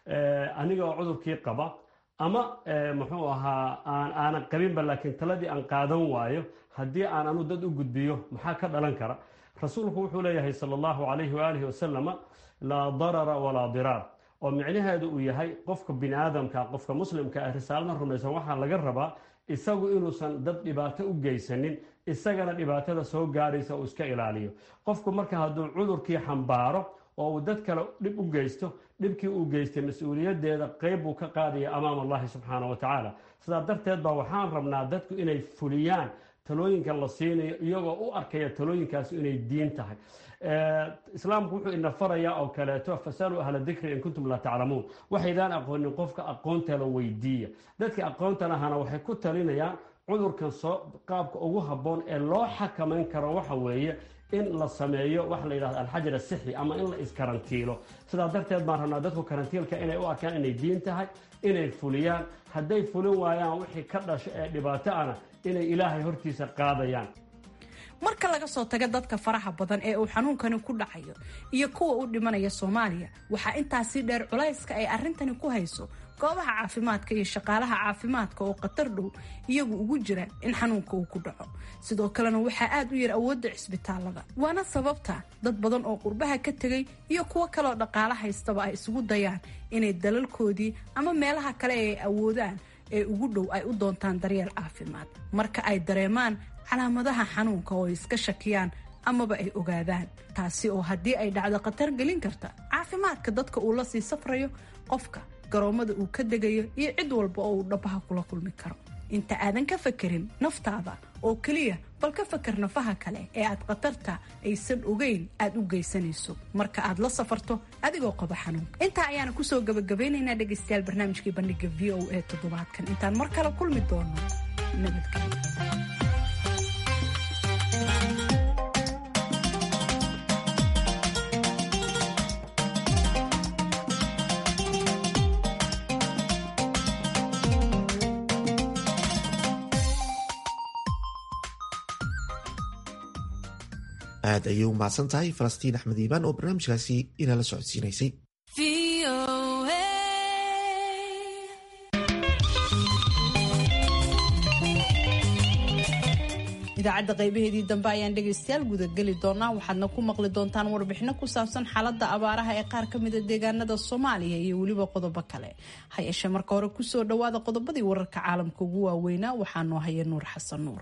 aniga oo cudurkii qaba ama muxuu ahaa aanan qabinba laakiin taladii aan qaadan waayo haddii aan anu dad u gudbiyo maxaa ka dhalan kara rasuulku wuxuu leeyahay sala allahu calayhi waalihi wasalama laa darara walaa diraar oo micnaheedu uu yahay qofka biniaadamka qofka muslimka ah risaalada rumaysan waxaa laga rabaa isagu inuusan dad dhibaato u geysanin isagana dhibaatada soo gaaraysa uu iska ilaaliyo qofku marka hadduu cudurkii xambaaro oo uu dad kale dhib u geysto dhibkii uu geystay mas-uuliyadeeda qeyb buu ka qaadaya amaam allahi subxaana wa tacaala sidaa darteed baa waxaan rabnaa dadku inay fuliyaan talooyinka la siinayo iyagoo u arkaya talooyinkaasi inay diin tahay islaamku wuxuu ina farayaa oo kaleeto fasaluu ahla dikri in kuntum laa taclamuun waxaydaan aqoonin qofka aqoontala weydiiya dadka aqoontan ahana waxay ku talinayaan cudurkan soo qaabka ugu habboon ee loo xakamayn karo waxa weeye in la sameeyo waxa la yidhahdo alxajar asixi ama in la iskarantiilo sidaa darteed baan rabnaa dadku karantiilka inay u arkaan inay diin tahay inay fuliyaan hadday fulin waayaan wixii ka dhasho ee dhibaato ana inay ilaahay hortiisa qaadayaan marka laga soo tago dadka faraha badan ee uu xanuunkani ku dhacayo iyo kuwa u dhimanaya soomaaliya waxaa intaasii dheer culayska ay arrintani ku hayso goobaha caafimaadka iyo shaqaalaha caafimaadka oo khatar dhow iyagu ugu jira in xanuunka uu ku dhaco sidoo kalena waxaa aad u yar awoodda cisbitaalada waana sababta dad badan oo qurbaha ka tegay iyo kuwo kaleoo dhaqaalo haystaba ay isugu dayaan inay dalalkoodii ama meelaha kale ee ay awoodaan ee ugu dhow ay u doontaan daryeel caafimaad marka ay dareemaan calaamadaha xanuunka oo ay iska shakiyaan amaba ay ogaadaan taasi oo haddii ay dhacdo khatar gelin karta caafimaadka dadka uu la sii safrayo qofka garoomada uu ka degayo iyo cid walba oo uu dhabaha kula kulmi karo inta aadan ka fakerin naftaada oo keliya bal ka fakar nafaha kale ee aad khatarta aysan ogeyn aad u geysanayso marka aad la safarto adigoo qaba xanuunka intaa ayaana kusoo gabagabaynaynaa dhegaystayaal barnaamijkii bandhiga v o a toddobaadkan intaan mar kale kulmi doono nabadgelyo aad ayay u mahadsan tahay falastiin axmed iibaan oo barnaamijkaasi inala socodsiinaysay idaacadda qaybaheedii dambe ayaan dhegaystayaal gudageli doonaa waxaadna ku maqli doontaan warbixino ku saabsan xaaladda abaaraha ee qaar ka mida deegaanada soomaaliya iyo weliba qodobo kale ha yeeshee marka hore kusoo dhowaada qodobadii wararka caalamka ugu waaweynaa waxaa noo haya nuur xasan nuur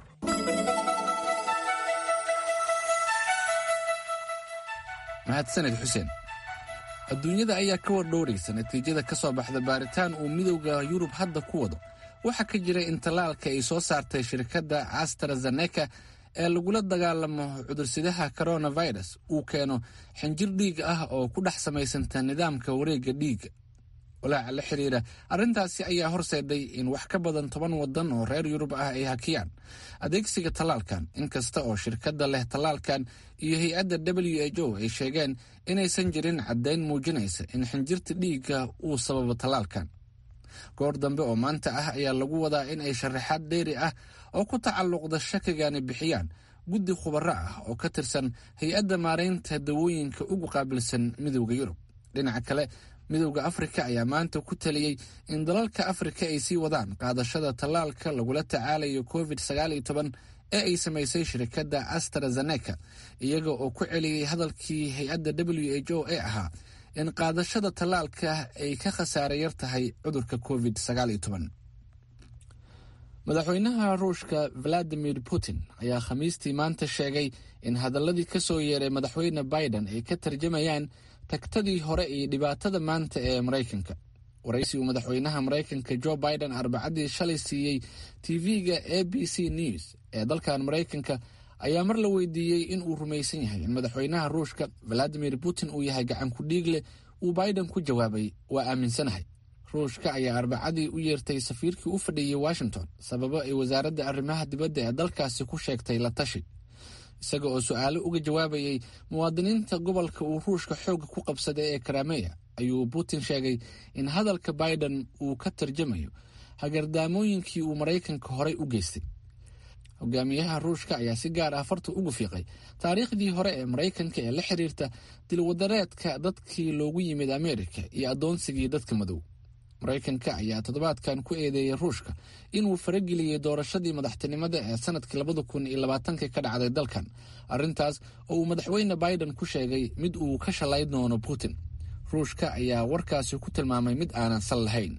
mahadsaned xuseen adduunyada ayaa ka wardhowraysa natiijada ka soo baxda baaritaan uu midowda yurub hadda ku wado waxaa ka jira in tallaalka ay soo saartay shirkadda astrazeneca ee lagula dagaalamo cudursidaha coronavirus uu keeno xinjir dhiig ah oo ku dhex samaysanta nidaamka wareegga dhiigga walaaca la xiriira arrintaasi ayaa horseeday in wax ka badan toban waddan oo reer yurub ah ay hakiyaan adeegsiga tallaalkan inkasta oo shirkadda leh tallaalkan iyo hay-adda w h o ay sheegeen inaysan jirin caddayn muujinaysa in xinjirta dhiigga uu sababo tallaalkan goor dambe oo maanta ah ayaa lagu wadaa in ay sharaxaad dheeri ah oo ku tacalluqda shakigani bixiyaan guddi khubaro ah oo ka tirsan hay-adda maaraynta dawooyinka ugu qaabilsan midowda yurub dhinaca kale midowda afrika ayaa maanta ku taliyey in dalalka afrika ay sii wadaan qaadashada tallaalka lagula tacaalayo covid sagaal iyo toban ee ay samaysay shirkadda astrazeneca iyaga oo ku celiyey hadalkii hay-adda w h o ee ahaa in qaadashada tallaalka ay ka khasaare yar tahay cudurka covid sagaal iyo toban madaxweynaha ruushka valadimir putin ayaa khamiistii maanta sheegay in hadaladii ka soo yeeray madaxweyne biden ay ka tarjamayaan tagtadii hore iyo dhibaatada maanta ee maraykanka waraysi uu madaxweynaha maraykanka jo biden arbacadii shalay siiyey tv-ga a b c news ee dalkan maraykanka ayaa mar la weydiiyey in uu rumaysan yahay in madaxweynaha ruushka valadimir putin uu yahay gacan ku dhiig leh uu biden ku jawaabay waa aaminsanahay ruushka ayaa arbacadii u yeertay safiirkii u fadhiyey washington sababo ay wasaaradda arrimaha dibadda ee dalkaasi ku sheegtay la tashi isaga oo su-aalo uga jawaabayay muwaadiniinta gobolka uu ruushka xooga ku qabsaday ee karameya ayuu putin sheegay in hadalka biden uu ka tarjamayo hagardaamooyinkii uu maraykanka horey u geystay hogaamiyaha ruushka ayaa si gaar ah farta ugu fiiqay taariikhdii hore ee maraykanka ee la xiriirta dilwadareedka dadkii loogu yimid amerika iyo addoonsigii dadka madow maraykanka ayaa toddobaadkan ku eedeeyay ruushka inuu farageliyey doorashadii madaxtinimada ee sanadkii labada kun iyo labaatanka ka dhacday dalkan arrintaas oo uu madaxweyne biden ku sheegay mid uu ka shalay doono putin ruushka ayaa warkaasi ku tilmaamay mid aanan sal lahayn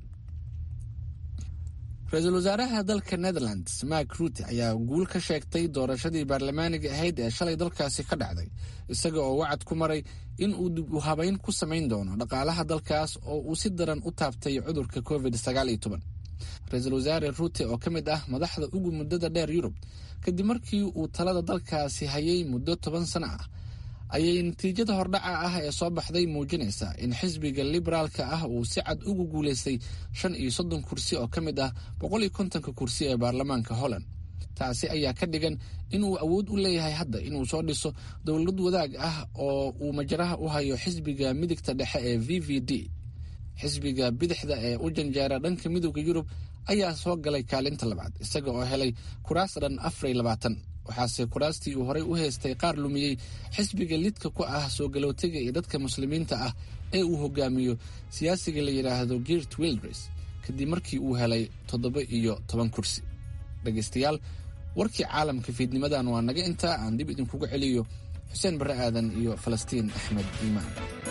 ra-iisul wasaaraha dalka netherlands mark ruute ayaa guul ka sheegtay doorashadii baarlamaaniga ahayd ee shalay dalkaasi ka dhacday isaga oo wacad ku maray in uu dib u habeyn ku samayn doono dhaqaalaha dalkaas oo uu si daran u taabtay cudurka covid sagaal iyo toban ra-iisul wasaare ruute oo ka mid ah madaxda ugu muddada dheer yurub kadib markii uu talada dalkaasi hayay muddo toban sano ah ayay natiijada hordhaca ah ee soo baxday muujinaysaa in xisbiga liberaalka ah uu si cad ugu guulaystay shan iyo soddon kursi oo ka mid ah boqol iyo kontonka kursi ee baarlamaanka holland taasi ayaa ka dhigan inuu awood u leeyahay hadda inuu soo dhiso dowlad wadaag ah oo uu majaraha u hayo xisbiga midigta dhexe ee v v d xisbiga bidixda ee u janjeera dhanka midowda yurub ayaa soo galay kaalinta labaad isaga oo helay kuraas dhan afariy labaatan waxaase kuraastii uu horey u haystay qaar lumiyey xisbiga lidka ku ah soo galootiga iyo dadka muslimiinta ah ee uu hogaamiyo siyaasiga la yidhaahdo girt wildres kadib markii uu helay toddoba iyo toban kursi dhegaystayaal warkii caalamka fiidnimadan waa naga intaa aan dib idinkugu celiyo xuseen barre aadan iyo falastiin axmed iimaan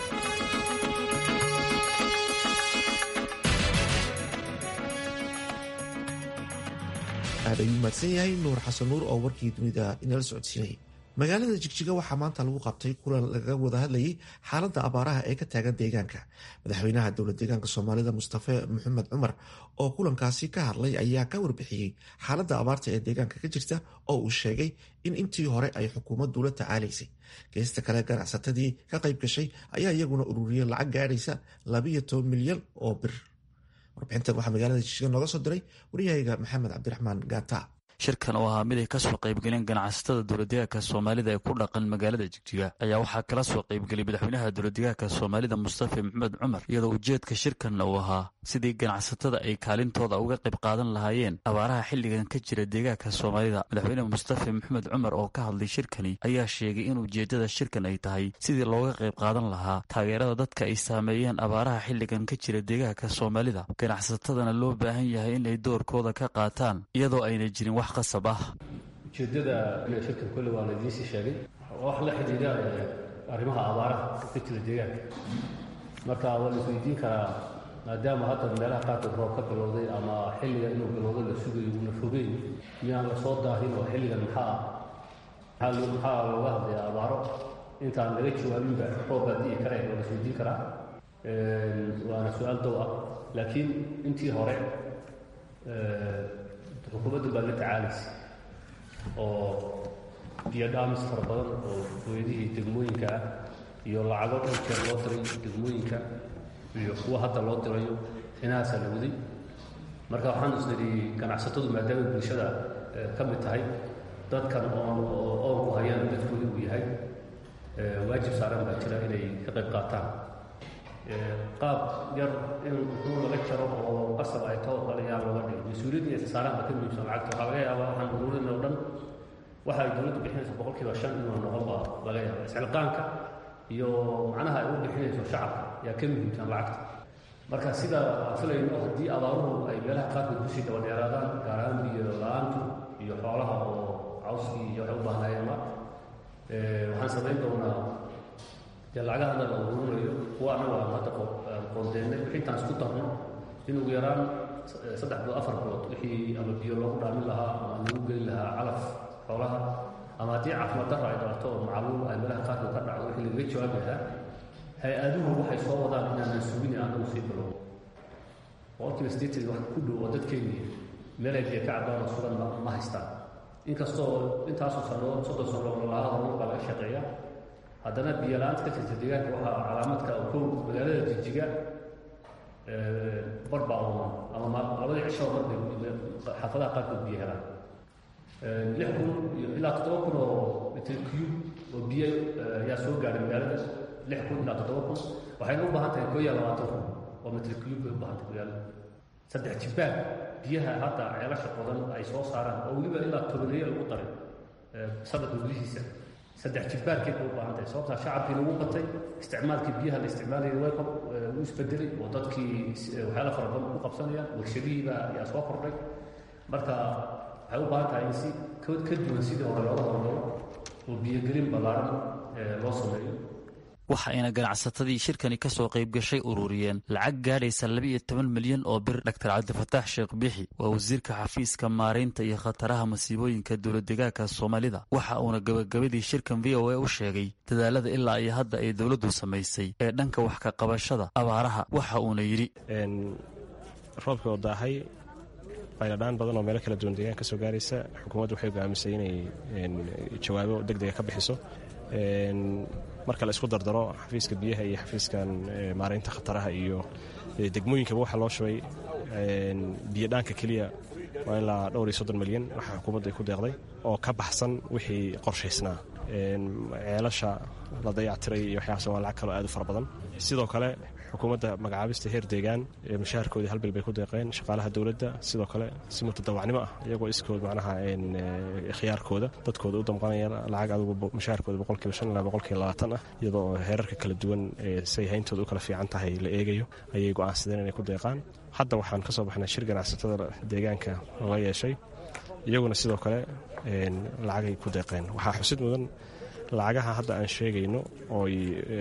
aad ayuu mahadsan yahay nuur xasan nuur oo warkii dunida inala socodsiinayay magaalada jigjiga waxaa maanta lagu qabtay kulan laga wada hadlayay xaaladda abaaraha ee ka taagan deegaanka madaxweynaha dowlad deegaanka soomaalida mustafe maxamed cumar oo kulankaasi ka hadlay ayaa ka warbixiyey xaaladda abaarta ee deegaanka ka jirta oo uu sheegay in intii hore ay xukuumaddu la tacaalaysay geesta kale ganacsatadii ka qayb gashay ayaa iyaguna ururiyey lacag gaadhaysa labiyo toban milyan oo bir warbixintan waxaa magaalada jigjiga nooga soo diray waryahayga maxamed cabdiraxmaan gaata shirkan oo ahaa mid ay kasoo qaybgaleen ganacsatada dowladdeegaanka soomaalida ee ku dhaqan magaalada jigjiga ayaa waxaa kala soo qaybgeliyay madaxweynaha dowladdeegaanka soomaalida mustafa maxamed cumar iyadoo ujeedka shirkanna uu ahaa sidii ganacsatada ay kaalintooda uga qayb qaadan lahaayeen abaaraha xilligan ka jira deegaanka soomaalida madaxweyne mustafa maxamed cumar oo ka hadlay shirkani ayaa sheegay in ujeeddada shirkan ay tahay sidii looga qayb qaadan lahaa taageerada dadka ay saameeyeen abaaraha xilligan ka jira deegaanka soomaalida ganacsatadana loo baahan yahay in ay doorkooda ka qaataan iyadoo ayna jirin wax ujeeddada shirkan kolle waa la idiinsii sheegay wax la xidhiidha arrimaha abaaraha ka jira deegaanka marka waa la isweydiin karaa maadaama hadda meelaha qaarkood roob ka bilowday ama xilliga inuu bilowdo la sugayo uuna fogeyn miyaan la soo daahin oo xilligan maxaa maxaa maxaa looga hadlayaa abaaro intaan laga jawaabinba roob baa di'i kare waa la isweydiin karaa waana su-aal dow ah laakiin intii hore xukuumaddu baa la tacaalaysa oo biyo dhaamis fara badan oo hooyadihii degmooyinka ah iyo lacago dhan jeer loo diray degmooyinka iyo kuwa hadda loo dirayo inahaasaa la waday marka waxaan isnidhi ganacsatadu maadaama bulshada ka mid tahay dadkan oon oonku hayaan dadkooda uu yahay waajib saaran baa jira inay ka qayb qaataan qaab yar in muxuu laga jaro oo qasab ay ka wadqalayaan looga dhigo mas-uuliyadda iyo saaraan baa ka muhiimsan lacagta waxaa laga yaabaa waxaan ururin oo dhan waxa ay dowladdu bixinayso boqolkiiba shan inuu noqon baa laga yaaba iscilqaanka iyo macnaha ay u bixinayso shacabka yaa ka muhiimsan lacagta marka sida aan filayno haddii abaaruhu ay meelaha qaarkood kusii daba dheeraadaan gaar ahaan biyo la-aantu iyo xoolaha oo cawskii iyo waxay u baahnaayeenba waxaan samayn doonaa dee lacagaha hadda la ururinayo kuwa annagu aan hadda qoondeennay wixii intaan isku darno in ugu yaraan saddex bilood afar bilood wixii ama biyo loogu dhaamin lahaa ama lagu geli lahaa calaf xoolaha ama haddii caafimaad darra ay dhalato oo macaluul ay meelaha qaarkood ka dhacdo wixii lagaga jawaabi lahaa hay-aduhu waxay soo wadaan inaanan sugin anagu sii bilow boqolkiiba sideetan wax ku dhow oo dadkeennii meel ay biyo ka cabaan oo sugan ma haystaan inkastoo intaasoo sanood soddon sano lolaha horumar baa laga shaqeeya haddana biyo la-aanta ka jirta deegaanka waxaa calaamadka kow magaalada jijiga bar baa ooman ama labadii cishoo mar bay xaafadaha qaarkood biyo helaan lix kun ilaa toddoba kun oo mitr cube oo biyo ayaa soo gaaray magaalada lix kun ilaa toddoba kun waxayna u baahan tahay koo iyo labaatan kun oo mitr cube bay u baahan tahay magaalada saddex jibbaar biyaha hadda ceelasha qodan ay soo saaraan oo weliba ilaa tobaneeya lagu daray sanadka gudihiisa saddex jibbaarkeed bay u baahan tahay sababtaa shacabkii lagu batay isticmaalkii biyaha la isticmaalayay way u isbedelay oo dadkii waxyaala fara badan ku qabsanayaan warshadihiiba ayaa soo kordhay marka waxay u baahan tahay in si ka duwan sidii hore looga hormaro oo biyogelin ballaaran loo sameeyo waxa ayna ganacsatadii shirkani ka soo qayb gashay ururiyeen lacag gaadhaysa laba-iyo toban milyan oo bir dhaktar cabdifataax sheekh bixi waa wasiirka xafiiska maaraynta iyo khataraha masiibooyinka dowladdegaanka soomaalida waxa uuna gabagabadii shirkan v o a u sheegay dadaalada ilaa iyo hadda ay dowladdu samaysay ee dhanka wax ka qabashada abaaraha waxa uuna yidhi roobkii oo daahay bayladhaan badan oo meelo kala duwan deegaan ka soo gaaraysa xukuumaddu waxay go'aamisay inay jawaabo deg dega ka bixiso marka la isku dardaro xafiiska biyaha iyo xafiiskan maaraynta khataraha iyo degmooyinkaba waxaa loo shubay biyo dhaanka keliya waa ilaa dhowr iyo soddon milyan waxaa xukuumadda ay ku deeqday oo ka baxsan wixii qorshaysnaa ceelasha la dayactiray iyo waxyaabas waa lacag kaloo aad u fara badan sidoo kale xukuumadda magacaabista heer deegaan mushaharkoodii hal bil bay ku deeqeen shaqaalaha dowladda sidoo kale si mutadawacnimo ah iyagoo iskood macnaha khiyaarkooda dadkooda u damqanaya lacag adugu mushaharkooda boqolkiiba shan ilaa boqolkiiba labaatan ah iyadoo heerarka kala duwan say hayntooda u kala fiican tahay la eegayo ayay go'aansadeen inay ku deeqaan hadda waxaan ka soo baxnay shir ganacsatada deegaanka la yeeshay iyaguna sidoo kale lacagay ku deeqeen waxaa xusid mudan lacagaha hadda aan sheegayno ooy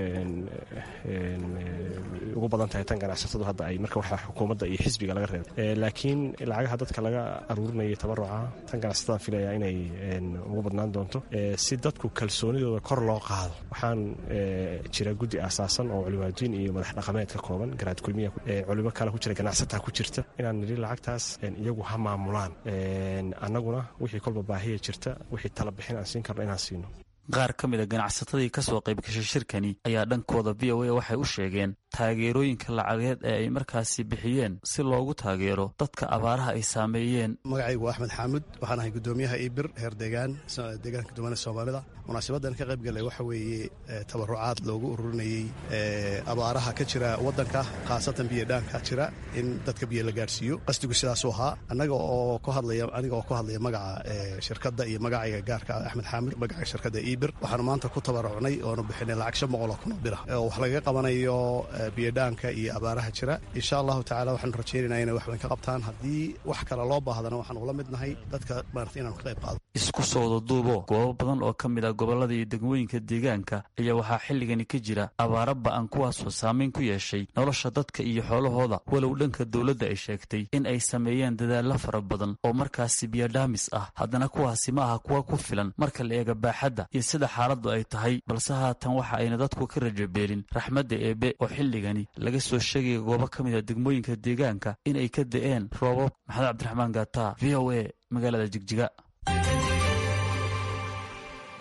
ugu badan tahay tan ganacsatadu hadda ay marka waxaa xukuumadda iyo xisbiga laga reebay laakiin lacagaha dadka laga aruurinayay tabaruca tan ganacsatada filaya inay ugu badnaan doonto si dadku kalsoonidooda kor loo qaado waxaan jira guddi aasaasan oo culimaadiin iyo madax dhaqameed ka kooban garaad kulmiya culimo kale ku jira ganacsataa ku jirta inaan nidhi lacagtaas iyagu ha maamulaan annaguna wixii kolba baahiya jirta wixii tala bixin aan siin karno inaan siino qaar ka mid a ganacsatadii ka soo qayb gashay shirkani ayaa dhankooda v o a waxay u sheegeen taageerooyinka lacageed ee ay markaasi bixiyeen si loogu taageero dadka abaaraha ay saameeyeen magacaygu waa axmed xaamud waxaan ahay guddoomiyaha ibir heer deegaan deegaanka duwane soomaalida munaasabadan ka qayb galay waxa weeye tabarucaad loogu ururinayey abaaraha ka jira waddanka khaasatan biyodhaanka jira in dadka biyo la gaadhsiiyo qasdigu sidaasuu ahaa anaga oo ku hadlaya aniga oo ku hadlaya magaca shirkadda iyo magacayga gaarka axmed xaamud magaca shirkadda ibir waxaanu maanta ku tabarucnay oonu bixinay lacag shan boqol oo kun oo bira oo wax lagaga qabanayo biyodhaanka iyo abaaraha jira insha allahu tacala waxaanu rajaynaynaa inay wax weyn ka qabtaan haddii wax kale loo baahdana waxaan ula midnahay dadka maarata inaanu ka qayb qaado isku soo wada duubo goobo badan oo ka mid ah gobollada iyo degmooyinka deegaanka ayaa waxaa xilligani ka jira abaaro ba'an kuwaasoo saamayn ku yeeshay nolosha dadka iyo xoolahooda walow dhanka dowladda ay sheegtay in ay sameeyeen dadaallo fara badan oo markaasi biyodhaamis ah haddana kuwaasi ma aha kuwa ku filan marka la eega baaxadda iyo sida xaaladdu ay tahay balse haatan waxa ayna dadku ka rajabeelin raxmadda eebe oo xilligani laga soo sheegaya goobo ka mid a degmooyinka deegaanka in ay ka da'een roobab maxamed cabdiraxmaan gaata v o a magaalada jigjiga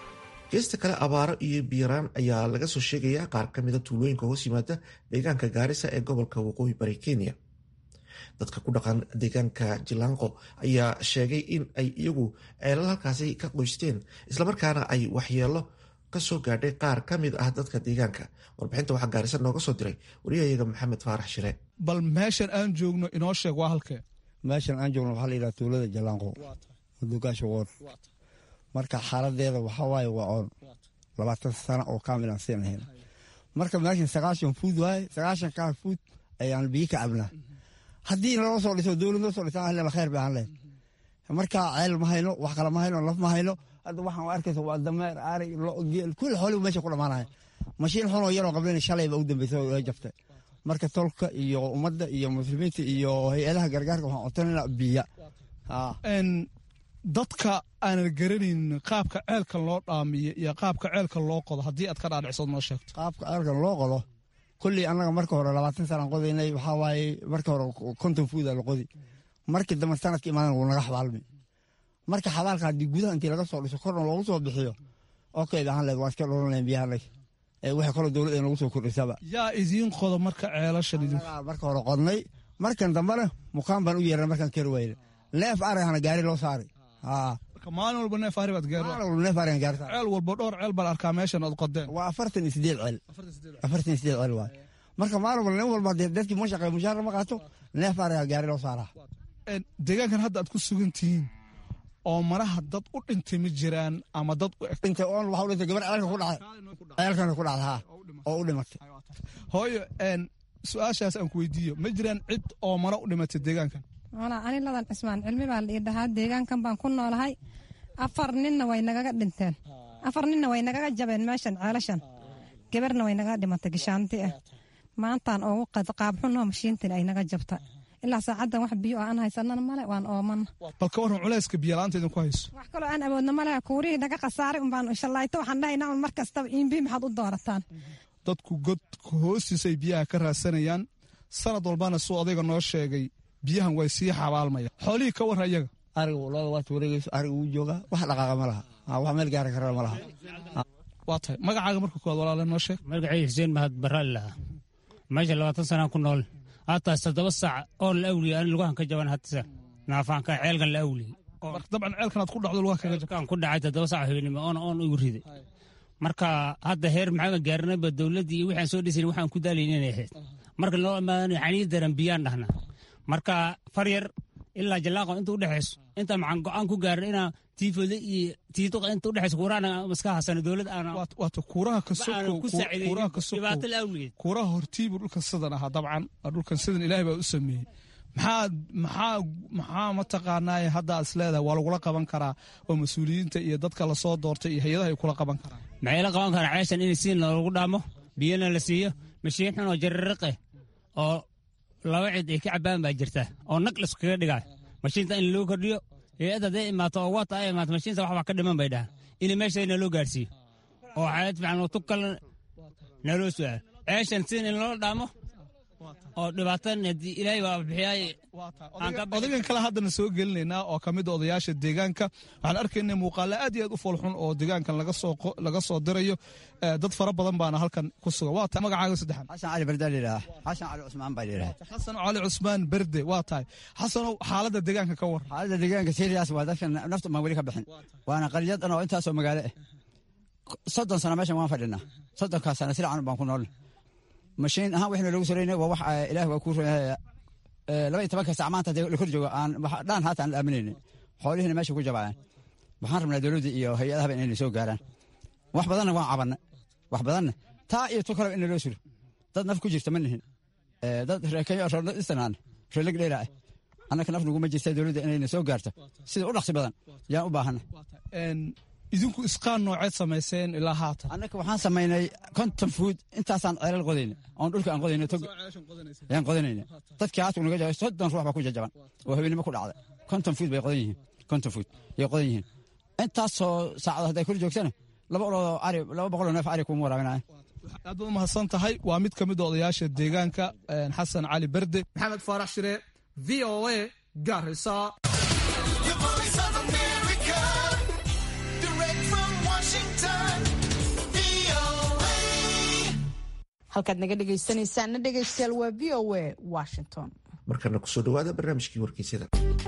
geesta kale abaaro iyo biiraan ayaa laga soo sheegayaa qaar ka mida tuulooyinka hoos yimaada deegaanka gaarisa ee gobolka waqooyi bari kenya dadka ku dhaqan deegaanka jilaanqo ayaa sheegay in ay iyagu ceelal halkaasi ka qoysteen islamarkaana ay waxyeelo kasoo gaadhay qaar ka mid ah dadka deegaanka warbixinta waxaa gaarisa nooga soo diray wariyahayaga maxamed faarax shire bal meeshan aan joogno inoo sheeg waa halkee meeshan aan joogno waxaa la yidhaha tuulada jalaanqo madugaasha woon marka xaaladeeda waxaa waaye waa oon labaatan sano oo kaamil aan siin lahayn marka meeshan sagaashan fuud waaye sagaashan kaa fuud ayaan biyo ka cabnaa haddii naloo soo dhiso dowlad noo soo dhisan ahlena khayr bay aan lehed marka ceel ma hayno wax kale ma hayno laf ma hayno hadda waxaan arkaysa waa dameer ari geel kulli xoolibu meesha ku dhamaanaya mashiin xunoo yaroo qablen shalayba u dambeysa oo jabtay marka tolka iyo ummadda iyo muslimiinta iyo hay-adaha gargaarka waxaan codsanayna biya dadka aanan garanayn qaabka ceelka loo dhaamiyo iyo qaabka ceelka loo qodo haddii aad ka dhaadhicsood noo sheegto qaabka ceelkan loo qodo kolley annaga marka hore labaatan sanaan qodaynay waxaa waaye marka hore konton fuuda la qodi markii dambe sanadka imaadan wuu naga xabaalmi marka xabaalka haddii gudaha intii laga soo dhiso korna loogu soo bixiyo okay ahaan leed waa iska dholan lahayn biyahanag waxay kaloo dowladda nagu soo kordhisaba yaa idiin qodo marka ceelashan idin marka hore qodnay markan dambena mukaan baan u yeeran markaan kari wayne neef arihana gaari loo saaray maalin walba neef ari baad neef arigan gaari ceel walba dhowr ceel baan arkaa meeshan aad qodeen waa afartan iyo sideed ceel afartan iyo sideed ceel waay marka maalin walba nin walba dadkii ma shaqeeyo mushaara ma qaato neef ariga gaari loo saaraa deegaankan hadda aad ku sugan tihiin oo maraha dad u dhintay ma jiraan ama dad dhintay oon waxa u dhintay gabar ceelka ku dhacay ceelkana ku dhacday haa oo u dhimatay hooyo su-aashaas aan ku weydiiyo ma jiraan cid oo mara u dhimatay deegaankan walaa ani ladan cismaan cilmi baa la ii dhahaa deegaankan baan ku noolahay afar ninna way nagaga dhinteen afar ninna way nagaga jabeen meeshan ceelashan gabarna way nagaga dhimatay gashaanti ah maantaan oogu qaabxunoo mashiintan ay naga jabta ilaa saacaddan wax biyo aan haysanana male waan oomana bal ka waran culayska biyalaanta idinku hayso wax kaloo aan awoodna male kuurihii naga khasaaray unbaan shallaayto waxaan dhahaynaa un mar kastaba iimbi maxaad u doorataan dadku godka hoostiisay biyaha ka raadsanayaan sanad walbana suu adayga noo sheegay biyahan way sii xabaalmaya xoolihii ka warra iyaga ariga looda waad wareegayso ariga wuu joogaa wax dhaqaaqa ma laha wax meel gaari karana ma laha waa tahay magacaaga marka koowaad walaale noo sheeg magacay xuseen mahad barraali lahaa meesha labaatan sanaan ku nool hataas toddoba saac oo la awliya ani lugahan ka jaban hatasa naafaanka ceelkan la awliya dabcan ceelkan aad ku dhacdo lugaha kaga jabkan ku dhacay toddoba saac habeenimo oon oon igu riday marka hadda heer maxaa gaarinayba dowladdii iyo waxaan soo dhisayn waxaan ku daalayn inay ahayd marka loo imaadan xaniir daran biyaan dhahnaa marka far yar ilaa jalaaqo inta udhexayso inta maxaan go-aan ku gaarin inaa tiifooda iyo tiituqa inta udhexayso kuuraana iska hasano dowlad aana waata kuuraha ka ku saacideydhibaato la awligeed kuuraha hortiibu dhulkan sidan ahaa dabcan dhulkan sidan ilaahay baa u sameeyey maxaa maxaa maxaa mataqaanaaye hadda aad isleedahay waa lagula qaban karaa oo mas-uuliyiinta iyo dadka lasoo doortay iyo hay-adaha ay kula qaban karaan maxay la qaban karaa ceeshan in siin loogu dhaamo biyana la siiyo mashiin xun oo jarariqe oo laba cid ay ka cabaan baa jirta oo nag laskaga dhigaa mashiinta in loo kordhiyo hay-ad hadday imaato oo waata ay imaato mashiinta waxbaa ka dhiman bay dhahaan in meeshayna loo gaarsiiyo oo xaalad fiican oo tug kale naloo su-aal ceeshan siin in loo dhaamo oo dhibaatan haddii ilaahay waa bixiyaay odagan kale haddana soo gelinaynaa oo ka mid a odayaasha deegaanka waxaan arkaynay muuqaalo aad iyo aad u foolxun oo deegaankan laga soo dirayo dad fara badan baana halkan ku sugan waa tahay magacaaga saddexan xasan cali berde lidhaha xasan cali cusmaan baa lidhaha xasan cali cusmaan berde waa tahay xasanow xaaladda deegaanka ka war xaaladda deegaanka serias waa dadkan nafta maan weli ka bixin waana qaryad an oo intaasoo magaalo ah soddon sano meeshan waan fadhinaa soddonkaas sana sircan baan ku noolna mashiin ahaan waxayna loogu sorayna waa wax ilaah waa kuu roonyahay laba iyo tobanka sac maanta la kor joogo aan dhaan haata aan la aaminaynin xoolihiina meesha ku jabaceen waxaan rabnaa dowladda iyo hay-adahaba inayna soo gaaraan wax badanna waan cabanna wax badanna taa iyo tu kaleba in loo suro dad naf ku jirta ma nihin dad reekeeyo roodad istanaan reelag dheera ah annaka naf naguma jirta dowladda inayna soo gaarto sida u dhaqsi badan yaan u baahanna idinku isqaan nooceed samayseen ilaa haatan annaka waxaan samaynay konton fuud intaasaan ceelal qodayna oon dhulka aan qodayna tog yaan qodanayna dadkii haatu naga jabay soddon ruux baa ku jajaban oo habeenimo ku dhacda konton fuud bay qodan yihiin konton fuud yay qodan yihiin intaasoo saacado hadday kor joogsana laba oloo ari laba boqoloo neef ari kuma waraabinaya aad baad umahadsan tahay waa mid ka mid a odayaasha deegaanka xasan cali berde maxamed faarax shire v o a garisa Washington. halkaad naga dhegaysanaysaana dhegaystayaal waa v o a washington markana kusoo dhawaada barnaamijkii wargeysyada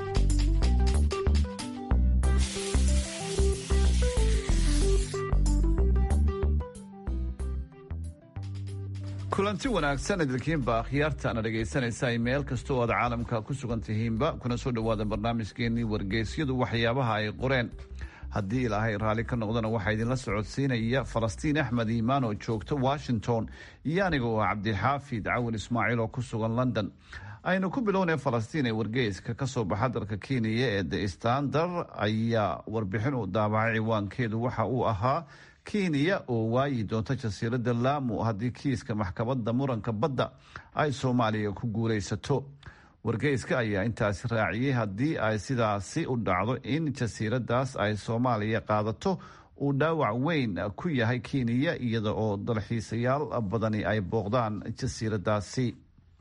kulanti wanaagsan idilkiinba akhyaartaana dhegaysanaysa meel kasta oo aad caalamka ku sugan tihiinba kuna soo dhowaada barnaamijkeenii wargeysyadu waxyaabaha ay qoreen haddii ilaahay raalli ka noqdana waxaa idinla socodsiinaya falastiin axmed iimaan oo joogta washington iyo aniga oo cabdixaafid cawin ismaaciil oo ku sugan london aynu ku bilownay falastiin ee wargeyska kasoo baxa dalka kenya ee the standard ayaa warbixin uu daabacay ciwaankeedu waxa uu ahaa kenya oo waayi doonta jasiirada laamu haddii kiiska maxkamadda muranka badda ay soomaaliya ku guulaysato wargeyska ayaa intaasi raaciyey haddii ay sidaasi u dhacdo in jasiiradaas ay soomaaliya qaadato uu dhaawac weyn ku yahay kenya iyada oo dalxiisayaal badani ay booqdaan jasiiradaasi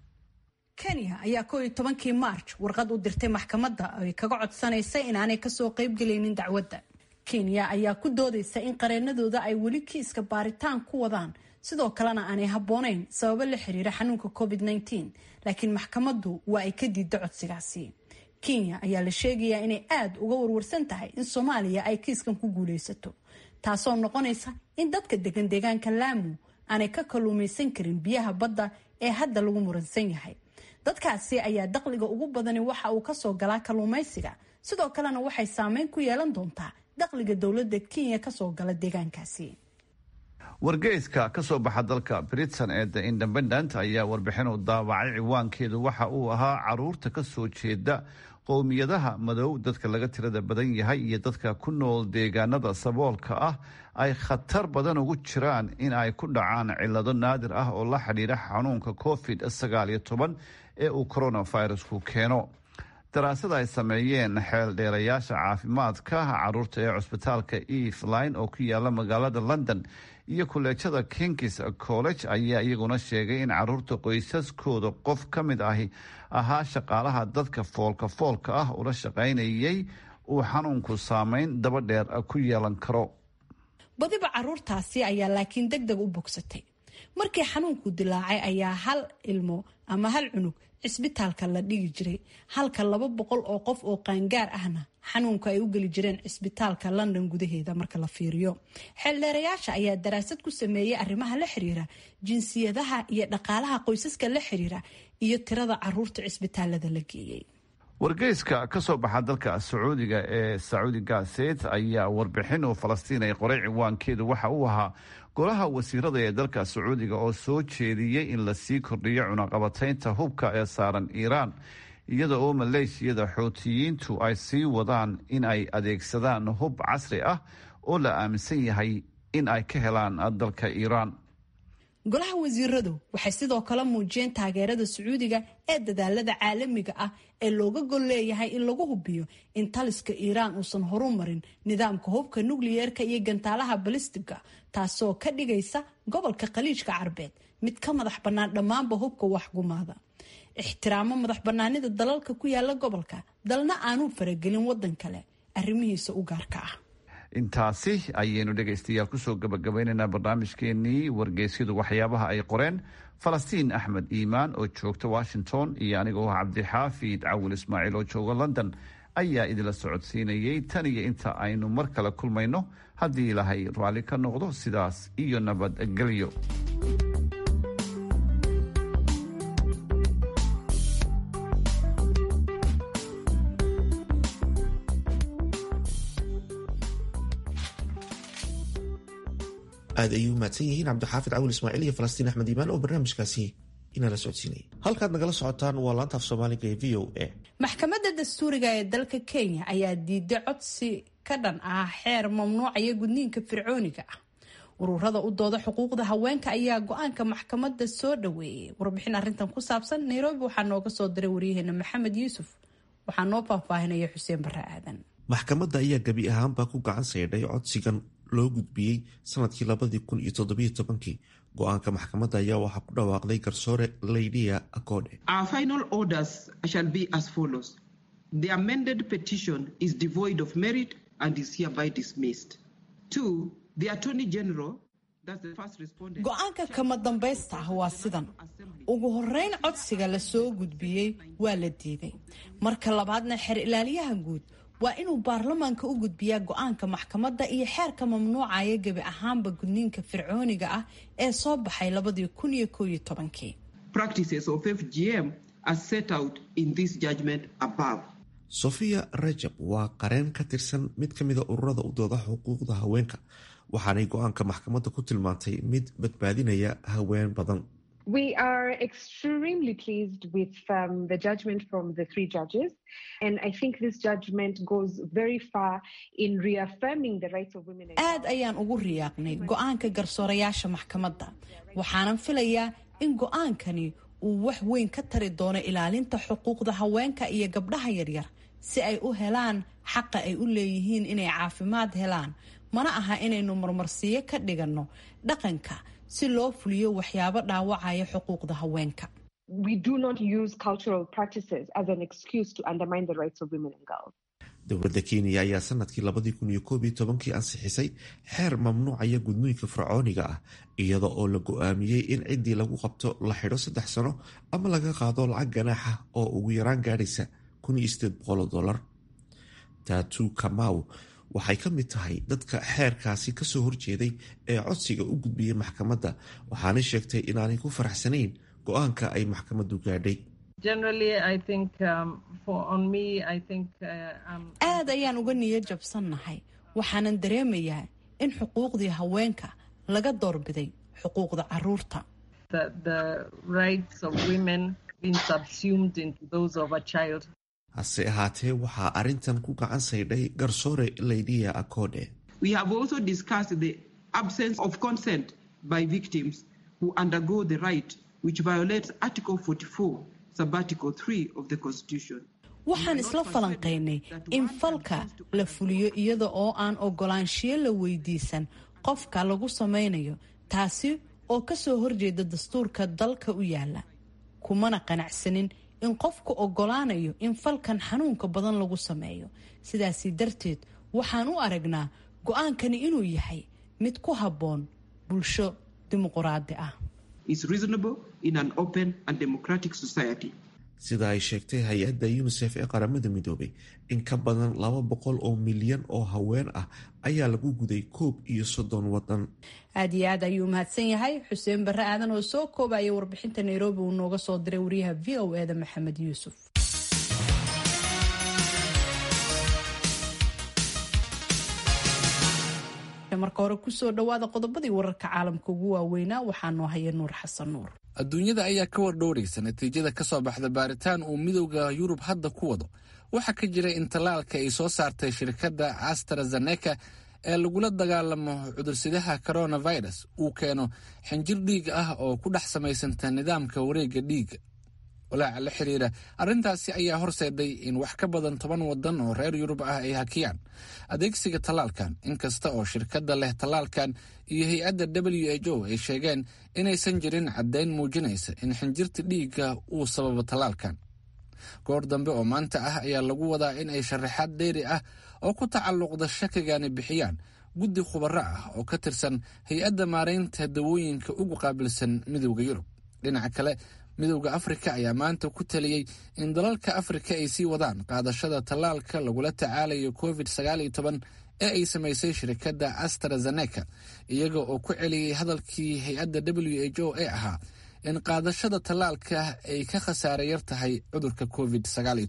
kenya ayaa koo iyo tobankii maarj warqad u dirtay maxkamadda ay kaga codsanaysay inaanay kasoo qaybgelaynin dacwadda kenya ayaa ku doodaysa in qareenadooda ay weli kiiska baaritaan ku wadaan sidoo kalena aanay habboonayn sababo la xiriira xanuunka covid -19 laakiin maxkamaddu waa ay ka diidda codsigaasi kenya ayaa la sheegayaa inay aada uga warwarsan tahay in soomaaliya ay kiiskan ku guulaysato taasoo noqonaysa in dadka degan deegaanka laamu aanay ka kalluumaysan karin biyaha badda ee hadda lagu muransan yahay dadkaasi ayaa dakhliga ugu badani waxa uu kasoo galaa kalluumaysiga sidoo kalena waxay saameyn ku yeelan doontaa dakhliga dowladda kenya kasoo gala deegaankaasi wargeyska ka soo baxa dalka britain ee the independent ayaa warbixin u daabacay ciwaankeedu waxa uu ahaa caruurta ka soo jeeda qowmiyadaha madow dadka laga tirada badan yahay iyo dadka ku nool deegaanada saboolka ah ay khatar badan ugu jiraan in ay ku dhacaan cilado naadir ah oo la xidhiira xanuunka covid sagaal iyo toban ee uu coronavirusku keeno daraasad ay sameeyeen xeel dheerayaasha caafimaadka caruurta ee cusbitaalka eveline oo ku yaala magaalada london iyo kuleejada kings college ayaa iyaguna sheegay in caruurta qoysaskooda qof ka mid ahi ahaa shaqaalaha dadka foolka foolka ah ula shaqaynayay uu xanuunku saameyn daba dheer ku yeelan karo badiba caruurtaasi ayaa laakiin deg deg u bogsatay markii xanuunku dilaacay ayaa hal ilmo ama hal cunug cisbitaalka la dhigi jiray halka laba boqol oo qof oo qaangaar ahna xanuunka ay u geli jireen cisbitaalka london gudaheeda marka la fiiriyo xeeldheerayaasha ayaa daraasad ku sameeyey arrimaha la xiriira jinsiyadaha iyo dhaqaalaha qoysaska la xiriira iyo tirada caruurta cisbitaalada la geeyey wargeyska ka soo baxa dalka sacuudiga ee sacuudi gaset ayaa warbixin oo falastiin ay qoray ciwaankeedu waxa uu ahaa golaha wasiirada ee dalka sacuudiga oo soo jeediyey in lasii kordhiyo cunaqabataynta hubka ee saaran iiraan iyada oo maleeshiyada xootiyiintu ay sii wadaan in ay adeegsadaan hub casri ah oo la aaminsan yahay in ay ka helaan dalka iiraan golaha wasiiradu waxay sidoo kale muujiyeen taageerada sacuudiga ee dadaalada caalamiga ah ee looga gol leeyahay in lagu hubiyo in taliska iiraan uusan horu marin nidaamka hubka nukliyeerka iyo gantaalaha balistiga taasoo ka dhigaysa gobolka khaliijka carbeed mid ka madax bannaan dhammaanba hubka waxgumaada ixtiraamo madax bannaanida dalalka ku yaala gobolka dalna aanuu faragelin wadan kale arrimihiisa u gaarka ah intaasi ayaynu dhegaystayaal kusoo gabagabaynaynaa barnaamijkeenii wargeysyadu waxyaabaha ay qoreen falastiin axmed iimaan oo joogta washington iyo anigoo cabdixaafid cawil ismaaciil oo jooga london ayaa idinla socodsiinayay tan iyo inta aynu mar kale kulmayno haddii ilaahay raalli ka noqdo sidaas iyo nabadgelyo aad ayuu mahadsan yihiin cabdixaafid cawil ismaaciil iyo falastiin axmed iimaan oo barnaamijkaasi inala socodsiinayay halkaad nagala socotaan waa laanta af soomaaliga ee v o a maxkamadda dastuuriga ee dalka kenya ayaa diiday codsi ka dhan ah xeer mamnuucaya gudniinka fircooniga ah ururada u dooda xuquuqda haweenka ayaa go-aanka maxkamadda soo dhaweeyay warbixin arintan ku saabsan nairobi waxaa nooga soo diray waryaheena maxamed yuusuf waxaa noo faahfaahinaya xuseen bare aadan maxkamadda ayaa gebi ahaanba ku gacan saydhay codsigan loo gudbiyey sanadkii labadii kun iyo toddobiyo tobankii go-aanka maxkamadda ayaa waxaa ku dhawaaqday garsoore laydia acode Our final orders shall be as follows. The amended petition is devoid of merit and is hereby dismissed. Two, the Attorney General go-aanka kama dambaysta ah waa sidan ugu horeyn codsiga la soo gudbiyey waa la diiday marka labaadna xeer ilaaliyaha guud waa inuu baarlamaanka u gudbiyaa go-aanka maxkamadda iyo xeerka mamnuucaya gebi ahaanba gudniinka fircooniga ah ee soo baxay labadii kun iyo koob iyo tobankii sofia rajab waa qareen ka tirsan mid ka mida ururada u dooda xuquuqda haweenka waxaanay go-aanka maxkamadda ku tilmaantay mid badbaadinaya haween badan We are extremely pleased with um, the judgment from the three judges. And I think this judgment goes very far in reaffirming the rights of women. aad ayaan ugu riyaaqnay go-aanka garsoorayaasha maxkamadda waxaanan filayaa in go-aankani uu wax weyn ka tari doono ilaalinta xuquuqda haweenka iyo gabdhaha yaryar si ay u helaan xaqa ay u leeyihiin inay caafimaad helaan mana aha inaynu marmarsiyo ka dhiganno dhaqanka si loo fuliyo waxyaabo dhaawacaya xuquuqda haweenka We do not use cultural practices as an excuse to undermine the rights of women and girls. dowladda kenya ayaa sanadkii labadii kun iyo koob iyo tobankii ansixisay xeer mamnuucaya gudniinka fircooniga ah iyada oo la go-aamiyey in ciddii lagu qabto la xidho saddex sano ama laga qaado lacag ganaaxa oo ugu yaraan gaadhaysa kun iyo sideed boqol dolar taatu kamaw waxay ka mid tahay dadka xeerkaasi kasoo horjeeday ee codsiga u gudbiyey maxkamadda waxaanay sheegtay inaanay ku faraxsanayn go-aanka ay maxkamaddu gaadhay aad ayaan uga niyo jabsannahay waxaanan dareemayaa in xuquuqdii haweenka laga doorbiday xuquuqda caruurta hase ahaatee waxaa arrintan ku gacan saydhay garsoore laydiya acode We have also discussed the absence of consent by victims who undergo the right, which violates Article 44, Subarticle 3 of the Constitution. waxaan isla falanqaynay in falka la fuliyo iyada oo aan ogolaanshiyo la weydiisan qofka lagu samaynayo taasi oo kasoo horjeeda dastuurka dalka u yaala kumana qanacsanin in qofku ogolaanayo in falkan xanuunka badan lagu sameeyo sidaasi darteed waxaan u aragnaa go-aankani inuu yahay mid ku habboon bulsho dimuquraadi ah Is reasonable in an open and democratic society. sida ay sheegtay hay-adda unisef ee qaramada midoobay in ka badan laba boqol oo milyan oo haween ah ayaa lagu guday koob iyo soddon wadan aad iyo aad ayuu mahadsan yahay xuseen barre aadan oo soo koobaya warbixinta nairobi uu nooga soo diray wariyaha v o eda maxamed yuusuf marka hore kusoo dhawaada qodobadii wararka caalamka ugu waaweynaa waxaa noo haya nuur xasan nuur adduunyada ayaa ka wardhowraysa natiijada ka soo baxda baaritaan uu midowda yurub hadda ku wado waxaa ka jira in tallaalka ay soo saartay shirkadda astrazeneca ee lagula dagaalamo cudursidaha coronavirus uu keeno xinjir dhiig ah oo ku dhex samaysanta nidaamka wareegga dhiigga walaaca la xiriira arrintaasi ayaa horseeday in wax ka badan toban wadan oo reer yurub ah ay hakiyaan adeegsiga tallaalkan inkasta oo shirkadda leh tallaalkan iyo hay-adda w h o ay sheegeen inaysan jirin caddayn muujinaysa in xinjirta dhiigga uu sababo tallaalkan goor dambe oo maanta ah ayaa lagu wadaa in ay sharaxaad dheeri ah oo ku tacalluqda shakigani bixiyaan guddi khubaro ah oo ka tirsan hay-adda maaraynta dawooyinka ugu qaabilsan midowda yurub dhinaca kale midowda afrika ayaa maanta ku taliyey in dalalka afrika ay sii wadaan qaadashada tallaalka lagula tacaalayo covid ee ay samaysay shirkadda astrazeneca iyaga oo ku celiyey hadalkii hay-adda w h o ee ahaa in qaadashada tallaalka ay ka khasaare yar tahay cudurka covid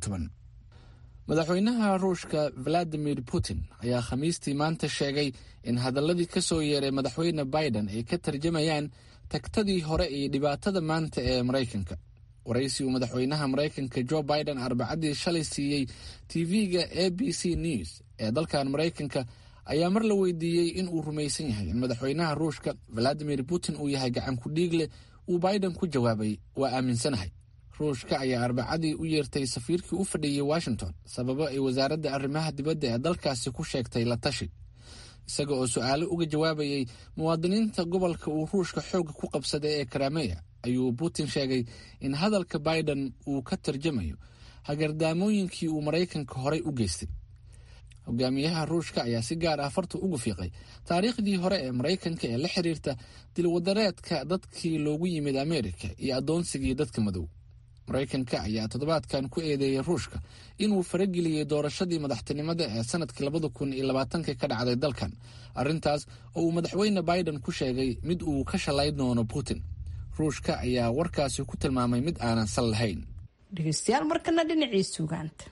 madaxweynaha ruushka valadimir putin ayaa khamiistii maanta sheegay in hadaladii ka soo yeeray madaxweyne biden ay ka tarjamayaan tagtadii hore iyo dhibaatada maanta ee maraykanka waraysi uu madaxweynaha maraykanka jo biden arbacadii shalay siiyey tv-ga a b c news ee dalkan maraykanka ayaa mar la weydiiyey in uu rumaysan yahay in madaxweynaha ruushka valadimir putin uu yahay gacan ku dhiigle uu biden ku jawaabay waa aaminsanahay ruushka ayaa arbacadii u yeertay safiirkii u fadhiyey washington sababo ay wasaaradda arrimaha dibadda ee dalkaasi ku sheegtay la tashi isaga oo su-aalo uga jawaabayay muwaadiniinta gobolka uu ruushka xoogga ku qabsaday ee karameya ayuu putin sheegay in hadalka biden uu ka tarjamayo hagardaamooyinkii uu maraykanka horey u geystay hogaamiyaha ruushka ayaa si gaar ah farta ugu fiiqay taariikhdii hore ee maraykanka ee la xiriirta dilwadareedka dadkii loogu yimid ameerika iyo addoonsigii dadka madow maraykanka ayaa toddobaadkan ku eedeeyey ruushka inuu farageliyey doorashadii madaxtinimada ee sanadkii labada kun iyo labaatanka ka dhacday dalkan arrintaas oo uu madaxweyne biden ku sheegay mid uu ka shalayn doono putin ruushka ayaa warkaasi ku tilmaamay mid aanan sal lahayn dhegeystayaal markana dhinacii sugaanta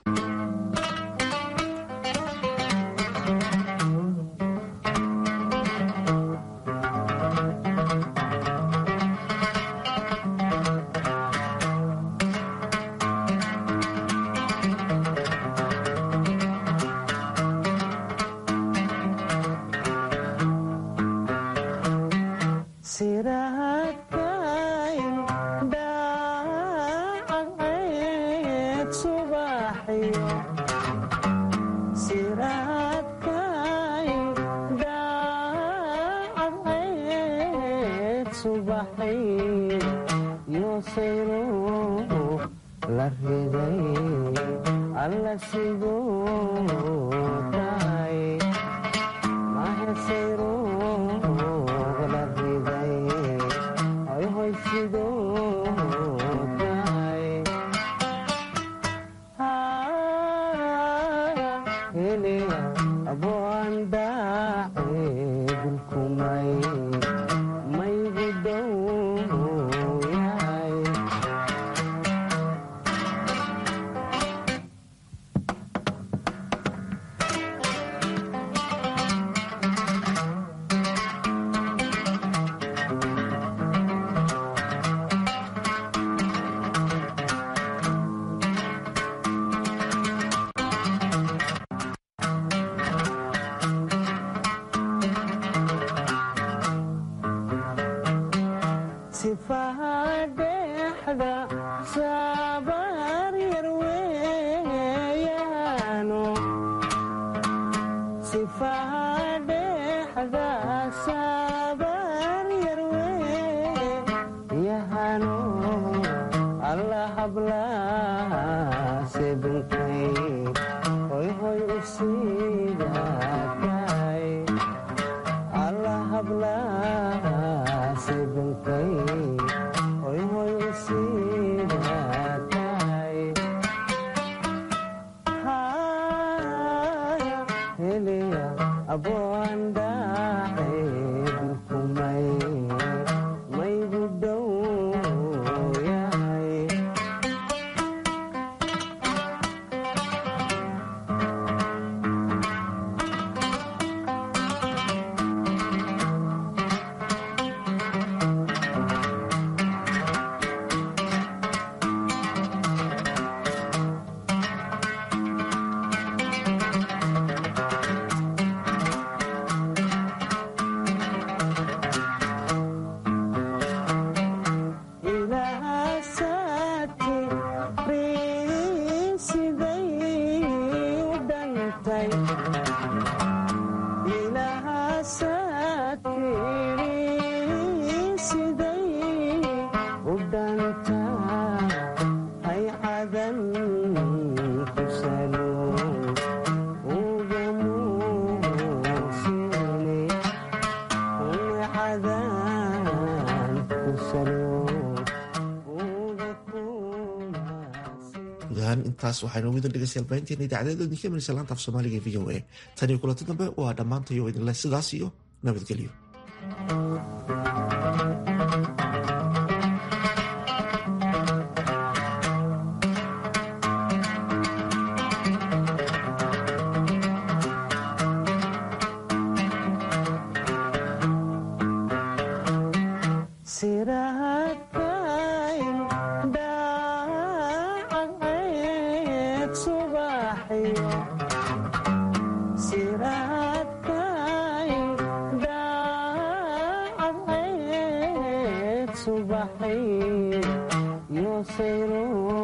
intaas waxaynu midin dhegeystayaal baahinteena idaacadeeda idinka imanaysa laanta af soomaaliga ee v o a tan iyo kulanti dambe waa dhammaantayo idinleh sidaas iyo nabadgelyo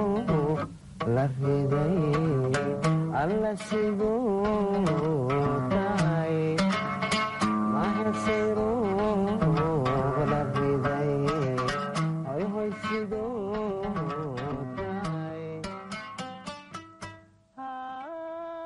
la riday alla sidoo